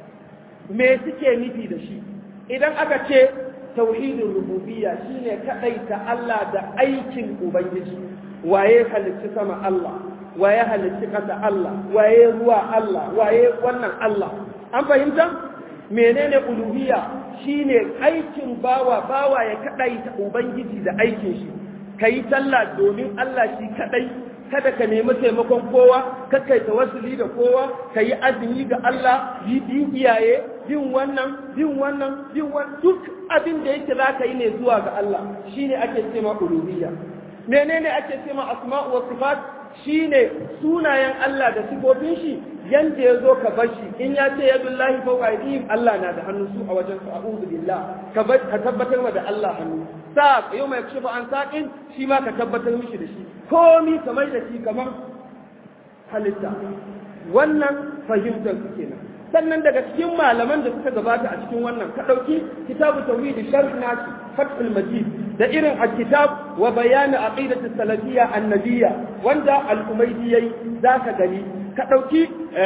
Speaker 1: me suke nufi da shi idan aka ce tauhidin rububiyya shine kadaita Allah da aikin ubangiji waye halicci sama Allah waye halicci kasa Allah waye ruwa Allah waye wannan Allah an fahimta menene uluhiyya shine aikin bawa bawa ya kadaita ubangiji da aikin shi kai sallah domin Allah shi kadai kada ka nemi taimakon kowa kakkai tawassuli da kowa ka yi azumi ga Allah yi bin iyaye bin wannan bin wannan bin wannan duk abin da yake za ka yi ne zuwa ga Allah shine ake cewa uluhiyya menene ake cewa asma'u wa sifat shine sunayen Allah da sifofin shi yanda ya zo ka bar shi in ya ce yadullahi fawqa aydihim Allah na da hannu su a wajen su a'udhu billah ka ka tabbatar da Allah hannu sa yau mai kushe an saƙin shi ma ka tabbatar mishi da shi komi kamar da shi kamar halitta wannan fahimtar su kenan sannan daga cikin malaman da suka gabata a cikin wannan ka ɗauki kitabu tauhid sharh nasi fathul majid da irin al-kitab wa bayan aqidati salafiyya annabiyya wanda al-umaydi yayi zaka gani ka ɗauki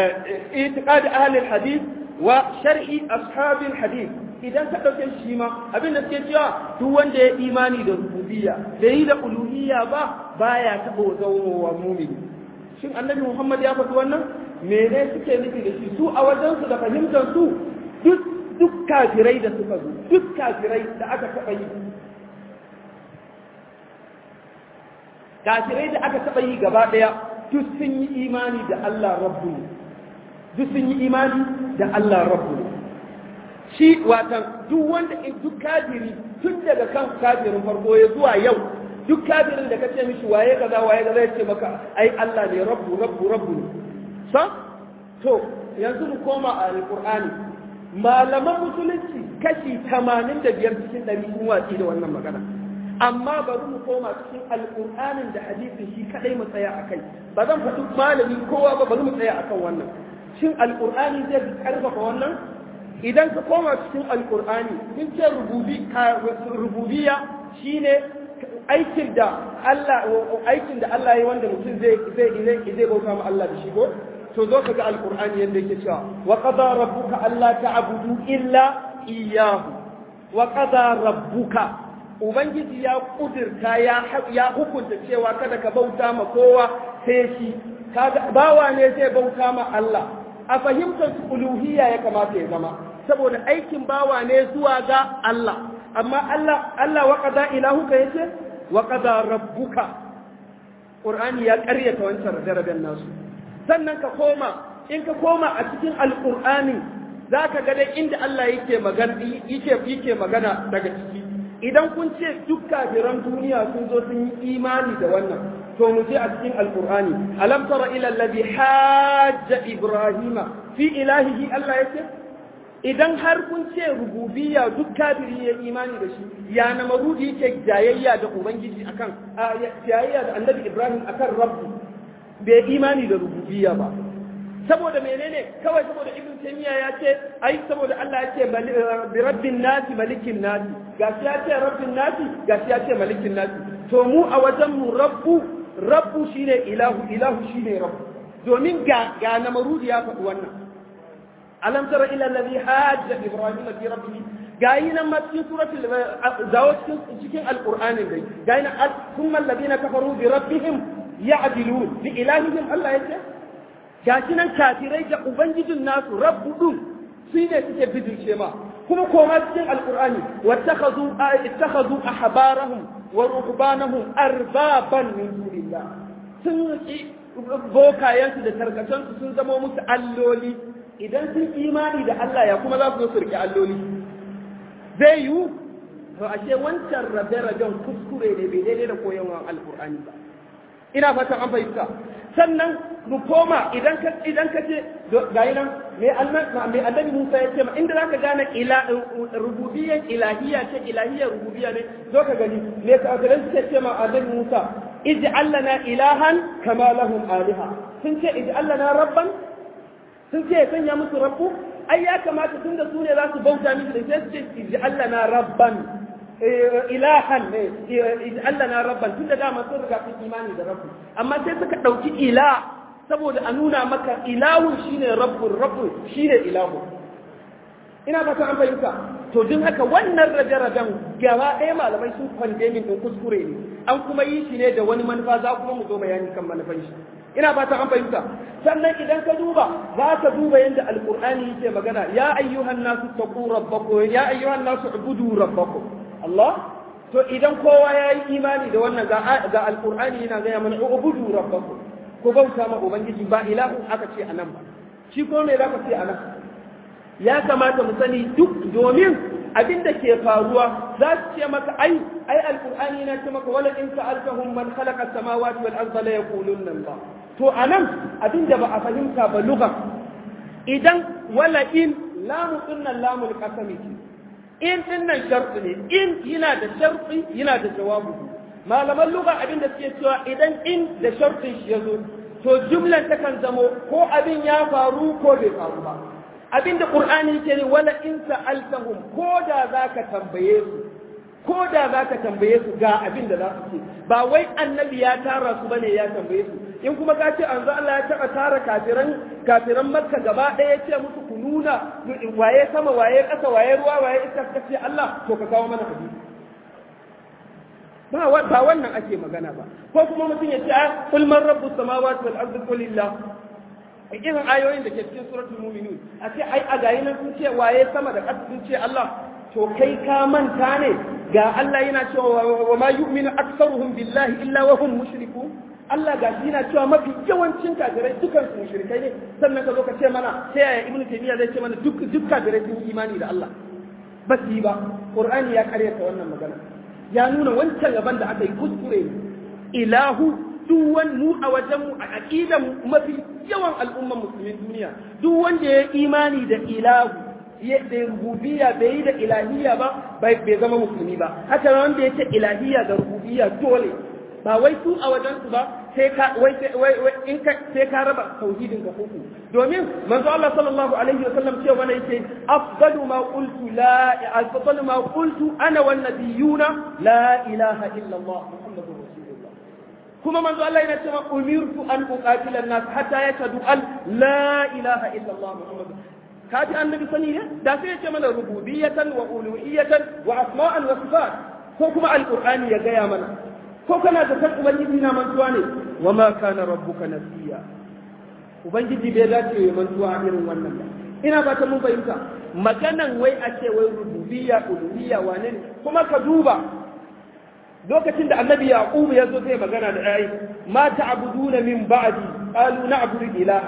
Speaker 1: itiqad ahli al-hadith wa sharhi ashabi al-hadith idan ka ɗauke shi ma abin da suke cewa duk wanda ya imani da rububiyya da yi da uluhiyya ba baya taɓa zaunowa mumini shin annabi muhammad ya faɗi wannan mene suke nufi da shi su a wajensu da fahimtar su duk duk kafirai da suka zo duk kafirai da aka taɓa yi kafirai da aka taɓa yi gaba ɗaya duk sun yi imani da Allah rabbu duk sun yi imani da Allah rabbu shi watan duk wanda in duk kafiri tun daga kan kafirin farko ya zuwa yau duk kafirin da kace mishi waye kaza waye kaza ya ce maka ai Allah ne rabbu rabbu rabbu sa to yanzu mu koma a alqur'ani malaman musulunci kashi 85 cikin 100 sun watsi da wannan magana amma bari mu koma cikin alqur'anin da hadisin shi kadai mu tsaya akai ba zan faɗi malami kowa ba bari mu tsaya akan wannan shin alqur'ani zai karfafa wannan idan ka koma cikin alkur'ani sun ce rububiya shine aikin da Allah aikin da Allah ya wanda mutum zai zai zai bauta ma Allah da shi ko to zo ka ga alkur'ani yadda yake cewa wa qada rabbuka alla ta'budu illa iyyahu wa qada rabbuka ubangiji ya kudirta ya ya hukunta cewa kada ka bauta ma kowa sai shi kaga bawa ne zai bauta ma Allah a fahimtar uluhiyya ya kamata ya zama saboda aikin bawa ne zuwa ga Allah amma Allah Allah wa qada ilahuka yace wa qada rabbuka Qur'ani ya ƙaryata wancan darajar nasu sannan ka koma in ka koma a cikin alqur'ani zaka ga dai inda Allah yake magana yake yake magana daga ciki idan kun ce duk kafiran duniya sun zo sun yi imani da wannan to mu je a cikin alqur'ani alam tara ila alladhi hajja ibrahima fi ilahihi Allah yake idan har kun ce rububiyya duk kafiri ya imani da shi ya na marudi yake jayayya da ubangiji akan jayayya da annabi ibrahim akan rabbu bai imani da rububiyya ba saboda menene kawai saboda ibn taymiya ya ce ai saboda Allah ya ce bi rabbin nasi malikin nasi gashi ya ce rabbin nasi gashi ya ce malikin nasi to mu a wajen mu rabbu rabbu shine ilahu ilahu shine rabbu domin ga ga na marudi ya faɗi wannan alam tara ila alladhi hajja ibrahim fi rabbih gayi nan ma cikin suratul zawo cikin cikin alqur'anin dai gayi nan thumma alladhina kafaru bi rabbihim ya'dilun bi ilahihim Allah yace gashi nan kafirai da ubangijin nasu rabbu dun su ne suke bidince ma kuma koma cikin alqur'ani wattakhadhu ittakhadhu ahbarahum wa ruhbanahum arbaban min dunillah sun ki bokayensu da tarkacensu sun zama musu alloli idan sun imani da Allah ya kuma za su zo su riƙe alloli zai yiwu to ashe wancan rabe-raben kuskure ne bai daidai da koyarwar alkur'ani ba ina fatan an fahimta sannan mu koma idan ka idan ka ce ga nan me annabi me annabi Musa ya ce ma inda zaka gane ila rububiyyan ilahiyya ce ilahiyya rububiyya ne zo ka gani me ka ga suke ce ma annabi Musa ij'al lana ilahan kama lahum aliha sun ce ij'al lana rabban sun ce ya sanya musu rabbu ai ya kamata tun da su ne za su bauta miki da sai su ce ij'al lana rabban ilahan ne ij'al lana rabban tun da dama sun riga sun imani da rabbu amma sai suka dauki ila saboda a nuna maka ilahun shine rabbun rabbun shine ilahu ina fata an fahimta to din haka wannan rabe-raben gaba ɗaya malamai sun kwande min ɗin kuskure ne an kuma yi shi ne da wani manufa za kuma mu zo bayani kan manufan shi ina fata an fahimta sannan idan ka duba za ka duba yadda alqur'ani yake magana ya ayyuhan nasu taqu rabbakum ya ayyuhan nasu ubudu rabbakum Allah to idan kowa ya yi imani da wannan ga ga alqur'ani yana gaya mana ubudu rabbakum ko bauta ma ubangiji ba ilahu aka ce anan ba shi ko me za ka ce anan ya kamata mu sani duk domin abin da ke faruwa za su ce maka ai ai alqur'ani na ce maka wala in sa'altahum man khalaqa samawati wal arda la yaqulunna Allah to anan abin da ba a fahimta ba lugha idan wala in lamu dinnan lamul qasami in dinnan sharti ne in yana da sharti yana da jawabu malaman lugha abin da suke cewa idan in da shartin shi yazo to jumlan takan zamo ko abin ya faru ko bai faru ba abinda qur'ani yake ne wala in sa'altahum ko da zaka tambaye su ko da zaka tambaye su ga abin da za su ce ba wai annabi ya tara su bane ya tambaye su in kuma ka ce anzo Allah ya taba tara kafiran kafiran makka gaba ɗaya ya ce musu ku nuna waye sama waye ƙasa waye ruwa waye iska ka ce Allah to ka kawo mana hadisi ba ba wannan ake magana ba ko kuma mutum ya ce a kul man rabbus samawati wal ardi qulillah irin ayoyin da ke cikin suratul mu'minun a ce ai a gayi nan sun ce waye sama da ƙasa sun ce Allah to kai ka manta ne ga Allah yana cewa wa ma yu'minu aktsaruhum billahi illa wa hum mushrikun Allah ga shi yana cewa mafi yawancin kafirai dukan su mushrikai ne sannan ka zo ka ce mana sai yaya ibnu taymiya zai ce mana duk duk kafirai sun yi imani da Allah ba su yi ba qur'ani ya karyata wannan magana ya nuna wancan gaban da aka yi kuskure ne ilahu duk wani mu a wajen mu a aqidan mafi yawan al'umman musulmin duniya duk wanda ya imani da ilahu ya da rububiyya bai yi da ilahiyya ba bai zama musulmi ba haka wanda ya ce ilahiyya da rububiyya dole ba wai su a wajen su ba sai ka wai wai in ka sai ka raba tauhidin ka uku domin manzo Allah sallallahu alaihi wasallam ce wani yake afdalu ma qultu la afdalu ma qultu ana wan nabiyuna la ilaha illa Allah muhammadur rasulullah kuma manzo Allah yana cewa umirtu an uqatila an-nas hatta yashhadu an la ilaha illa Allah muhammadur ka ji annabi sani ne da sai ya ce mana rububiyatan wa uluhiyatan wa asma'an wa sifat ko kuma alqur'ani ya gaya mana ko kana da san ubangiji na mantuwa ne wa ma kana rabbuka nasiya ubangiji bai dace ya mantuwa irin wannan ba ina ba ta mun fahimta maganan wai a ce wai rububiyya uluhiyya wane ne kuma ka duba lokacin da annabi yaqub ya zo zai magana da ayi ma ta'buduna min ba'di qalu na'budu ilahaka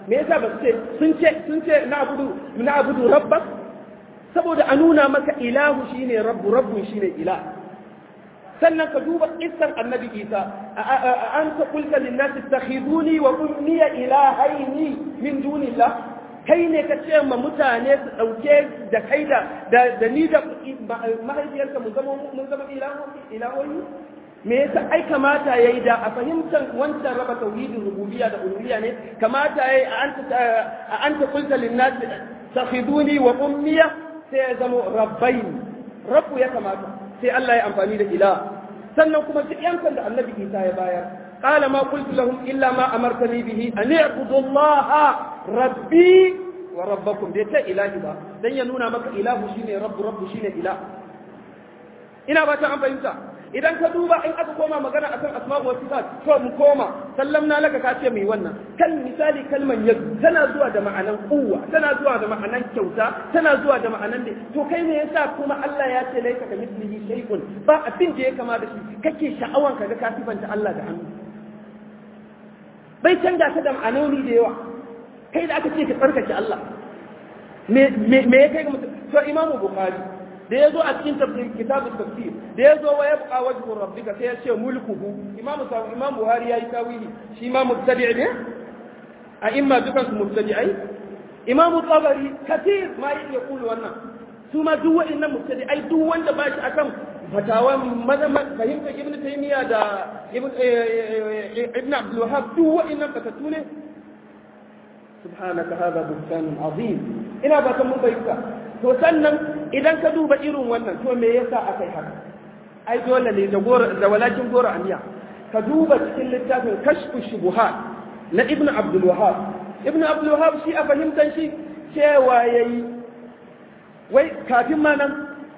Speaker 1: me yasa ba su ce sun ce sun ce na abudu na abudu rabbak saboda a nuna maka ilahu shine rabbu rabbu shine ilah sannan ka duba isar annabi isa an ta kulka linnasi takhiduni wa ummiya ilahaini min dunillah kai ne ka ce ma mutane su dauke da kai da da ni da mahaifiyarka mun zama mun zama ilahoyi me yasa ai kamata yayi da a fahimtar wancan raba tauhidin rububiyya da uluhiyya ne kamata yayi a anta a anta kulka linnasi takhiduni wa ummiya sai ya zama rabbaini rabbu ya kamata sai Allah ya amfani da ilah sannan kuma duk yankan da annabi Isa ya bayar qala ma qultu lahum illa ma amartani bihi an i'budu Allah rabbi wa rabbakum bai ta ilahi ba dan ya nuna maka ilahu shine rabbu rabbu shine ilah ina ba ta an fahimta idan ka duba in aka koma magana akan asma'u wa sifat to mu koma sallamna laka ka ce mai wannan kan misali kalman yad tana zuwa da ma'anan kuwa tana zuwa da ma'anan kyauta tana zuwa da ma'anan da to kai ne yasa kuma Allah ya ce laika ka mislihi shay'un ba abin da ya kama da shi kake sha'awan ka ga ka sifanta Allah da hannu bai canja ta da ma'anoni da yawa kai da aka ce ka tsarkake Allah me me ya kai ga mutum to imamu bukhari da ya zo a cikin tafsir kitabun tafsir da ya zo wa ya buƙa wajhun rabbika sai ya ce mulkuhu imam imam buhari yayi tawili shi ma mubtadi ne a imma dukan su mubtadi'ai imam tabari katir ma yake kulu wannan su ma duk wa'annan mubtadi'ai duk wanda ba shi akan fatawa mazama fahimta ibnu taymiya da ibnu abdul wahhab duk wa'annan fatatu ne subhanaka hadha buhtanun azim ina ba ta mun bayyana to sannan idan ka duba irin wannan to me yasa akai haka ai dole ne da gora da walakin gora aniya ka duba cikin littafin kashfu shubuhat na ibnu abdul wahhab ibnu abdul wahhab shi a fahimtan shi cewa yayi wai kafin ma nan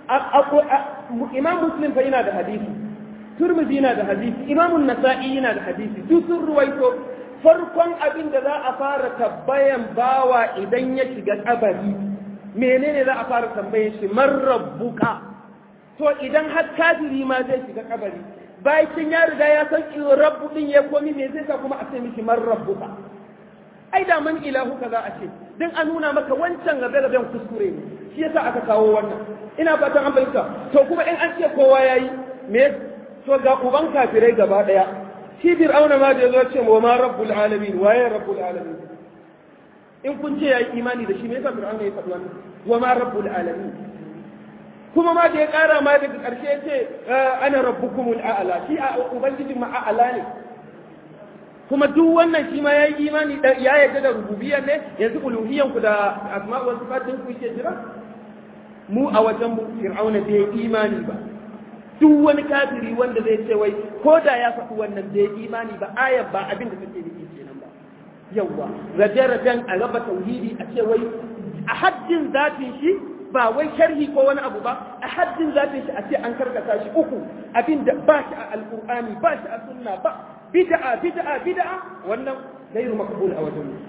Speaker 1: imam muslim fa yana da hadisi turmizi yana da hadisi imam nasa'i yana da hadisi duk sun ruwaito farkon abin da za a fara tabbayan bawa idan ya shiga kabari menene za a fara tambaye shi man rabbuka to idan har kafiri ma zai shiga kabari bayan ya riga ya san rabbu din ya komi me zai sa kuma a ce mishi man rabbuka ai da man ilahu ka za a ce dan a nuna maka wancan gabe gaben kuskure ne shi yasa aka kawo wannan ina fatan an bayyana to kuma in an ce kowa yayi me to ga uban kafirai gaba daya shi fir'auna ma da yazo ce wa ma rabbul alamin waye rabbul alamin in kun ce ya yi imani da shi me yasa fir'auna ya faɗi wannan wa ma rabbul alamin kuma ma da ya ƙara ma daga ƙarshe ya ce ana rabbukumul a'la shi a ubangijin ma a'la ne kuma duk wannan shi ma ya yi imani ya yarda da rububiyar ne yanzu uluhiyan ku da asma wa sifatin ku yake jira mu a wajen mu fir'auna bai imani ba duk wani kafiri wanda zai ce wai ko da ya faɗi wannan bai imani ba ayar ba abin da take nufi kenan ba yawwa rabe-raben a raba tauhidi a ce wai a haddin zafin shi ba wai sharhi ko wani abu ba a haddin zafin shi a ce an karkata shi uku abinda ba shi a alkur'ani ba shi a sunna ba bid'a bid'a bid'a wannan gairu makbul a wajen mu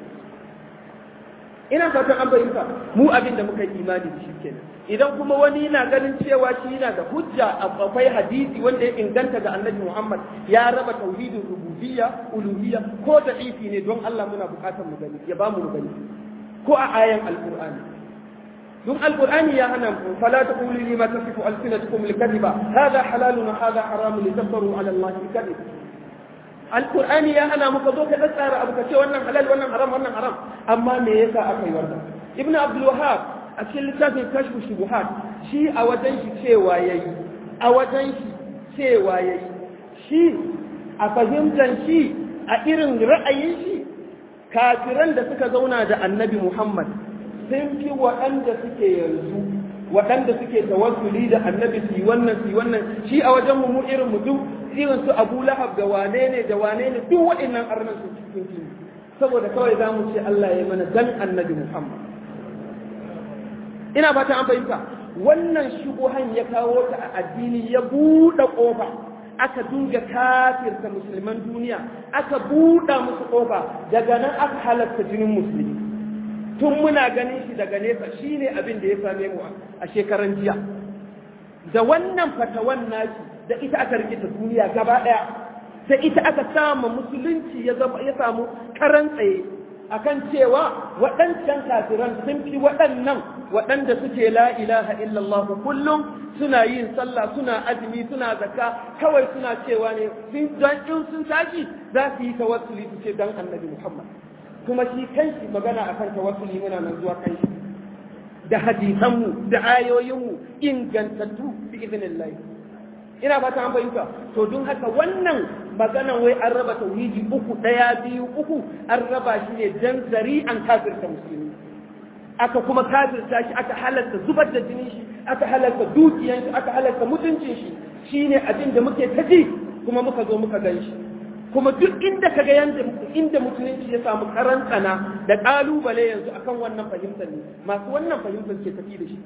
Speaker 1: ina fatan an bayyana mu abinda muka yi imani da shi kenan idan kuma wani yana ganin cewa shi yana da hujja akwai hadisi wanda ya inganta ga annabi Muhammad ya raba tauhidin rububiyya uluhiyya ko da ifi ne don Allah muna bukatar mu gani ya ba mu gani ko a ayan alqur'ani don alqur'ani ya hana mu fala taqulu lima tasifu alsinatukum alkadhiba hadha halalun wa hadha haramun litaftaru ala allahi alkadhib alqur'ani ya hana mu ka zo ka tsara abu ka ce wannan halal wannan haram wannan haram amma me yasa aka yi wannan ibnu abdul wahhab a cikin littafin kashfu shubuhat shi a wajen shi cewa yayi a wajen shi cewa yayi shi a fahimtar shi a irin ra'ayin shi kafiran da suka zauna da annabi Muhammad sun fi waɗanda suke yanzu waɗanda suke tawassuli da annabi su yi wannan su yi wannan shi a wajen mu irin mu duk irin su Abu Lahab da wane ne da wane ne duk waɗannan arnan su cikin saboda kawai za mu ce Allah ya mana dan annabi Muhammad ina fata an fahimta wannan shubuhan ya kawo ta a addini ya buɗe ƙofa aka dunga kafirta musulman duniya aka buɗe musu ƙofa daga nan aka halatta jinin musulmi tun muna ganin shi daga nesa shine abin da ya same mu a shekaran jiya da wannan fatawan nashi da ita aka rikita duniya gaba ɗaya da ita aka samu musulunci ya samu karan tsaye akan cewa waɗancan kafiran sun fi waɗannan waɗanda suke la ilaha illallah kullum suna yin sallah suna azumi suna zakka kawai suna cewa ne sun dan in sun tashi za su yi tawassuli su ce dan annabi Muhammad kuma shi kanshi magana akan tawassuli muna nan zuwa kanshi da hadisanmu da ayoyinmu ingantattu bi idnillah ina ba ta an fahimta to don haka wannan maganan wai an raba tauhidi uku daya biyu uku an raba shi ne dan zari'an kafirta musulmi aka kuma kafirta shi aka halarta zubar da jinin shi aka halarta dukiyan shi aka halarta mutuncin shi shine abin da muke ta ji kuma muka zo muka gan shi kuma duk inda kaga yanda inda musulunci ya samu karantsana da kalubale yanzu akan wannan fahimtar ne masu wannan fahimtar ke tafi da shi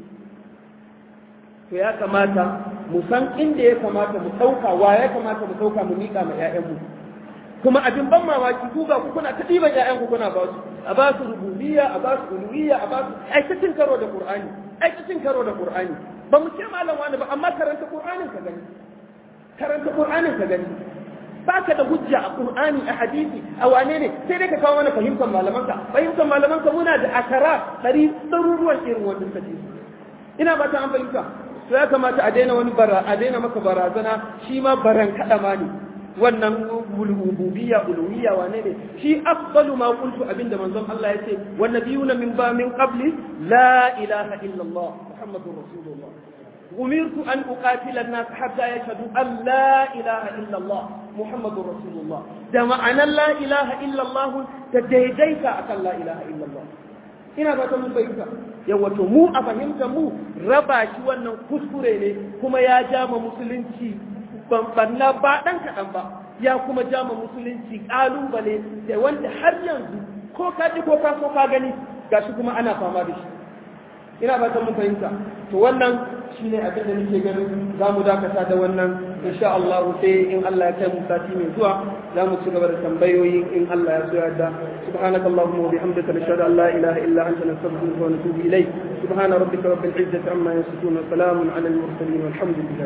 Speaker 1: to ya kamata mu san inda ya kamata mu ɗauka wa ya kamata mu ɗauka mu miƙa ma 'ya'yanmu kuma abin ban mamaki ku ga ku kuna ta ɗiban 'ya'yanku kuna ba su a ba su rububiyya a ba su uluhiyya a ba su aikacin karo da qur'ani aikacin karo da qur'ani ba mu ce malam wani ba amma karanta qur'anin ka gani karanta qur'anin ka gani baka da hujja a qur'ani a hadisi a wane ne sai dai ka kawo mana fahimtar malamanka fahimtar malamanka muna da akara ɗari ɗaruruwan irin wannan kace ina ba ta an fahimta to ya kamata a daina wani bara a daina maka barazana shi ma baran kada ma ne wannan rububiyya uluhiyya wane ne shi afdalu ma qultu abinda manzon Allah yace wan nabiyuna min ba min qabli la ilaha illa Allah muhammadur rasulullah umirtu an uqatila an-nas hatta yashhadu an la ilaha illa Allah muhammadur rasulullah da ma'anar la ilaha illa Allah ta daidaita akan la ilaha illa Allah ina ba ta mun bayyana yawa to mu a fahimta mu raba shi wannan kuskure ne kuma ya jama musulunci banna ba dan kaɗan ba ya kuma jama musulunci ƙalubale da wanda har yanzu ko ka ji ko ka so ka gani gashi kuma ana fama da shi ina ba ta mun fahimta to wannan shine abin da nake ganin za mu dakata da wannan insha Allah sai in Allah ya kai mu sati mai zuwa za mu ci gaba da tambayoyi in Allah ya so ya da سبحانك اللهم وبحمدك نشهد ان لا اله الا انت نستغفرك ونتوب اليك سبحان ربك رب العزه عما يصفون وسلام على المرسلين والحمد لله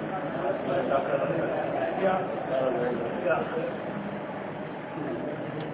Speaker 2: Yeah.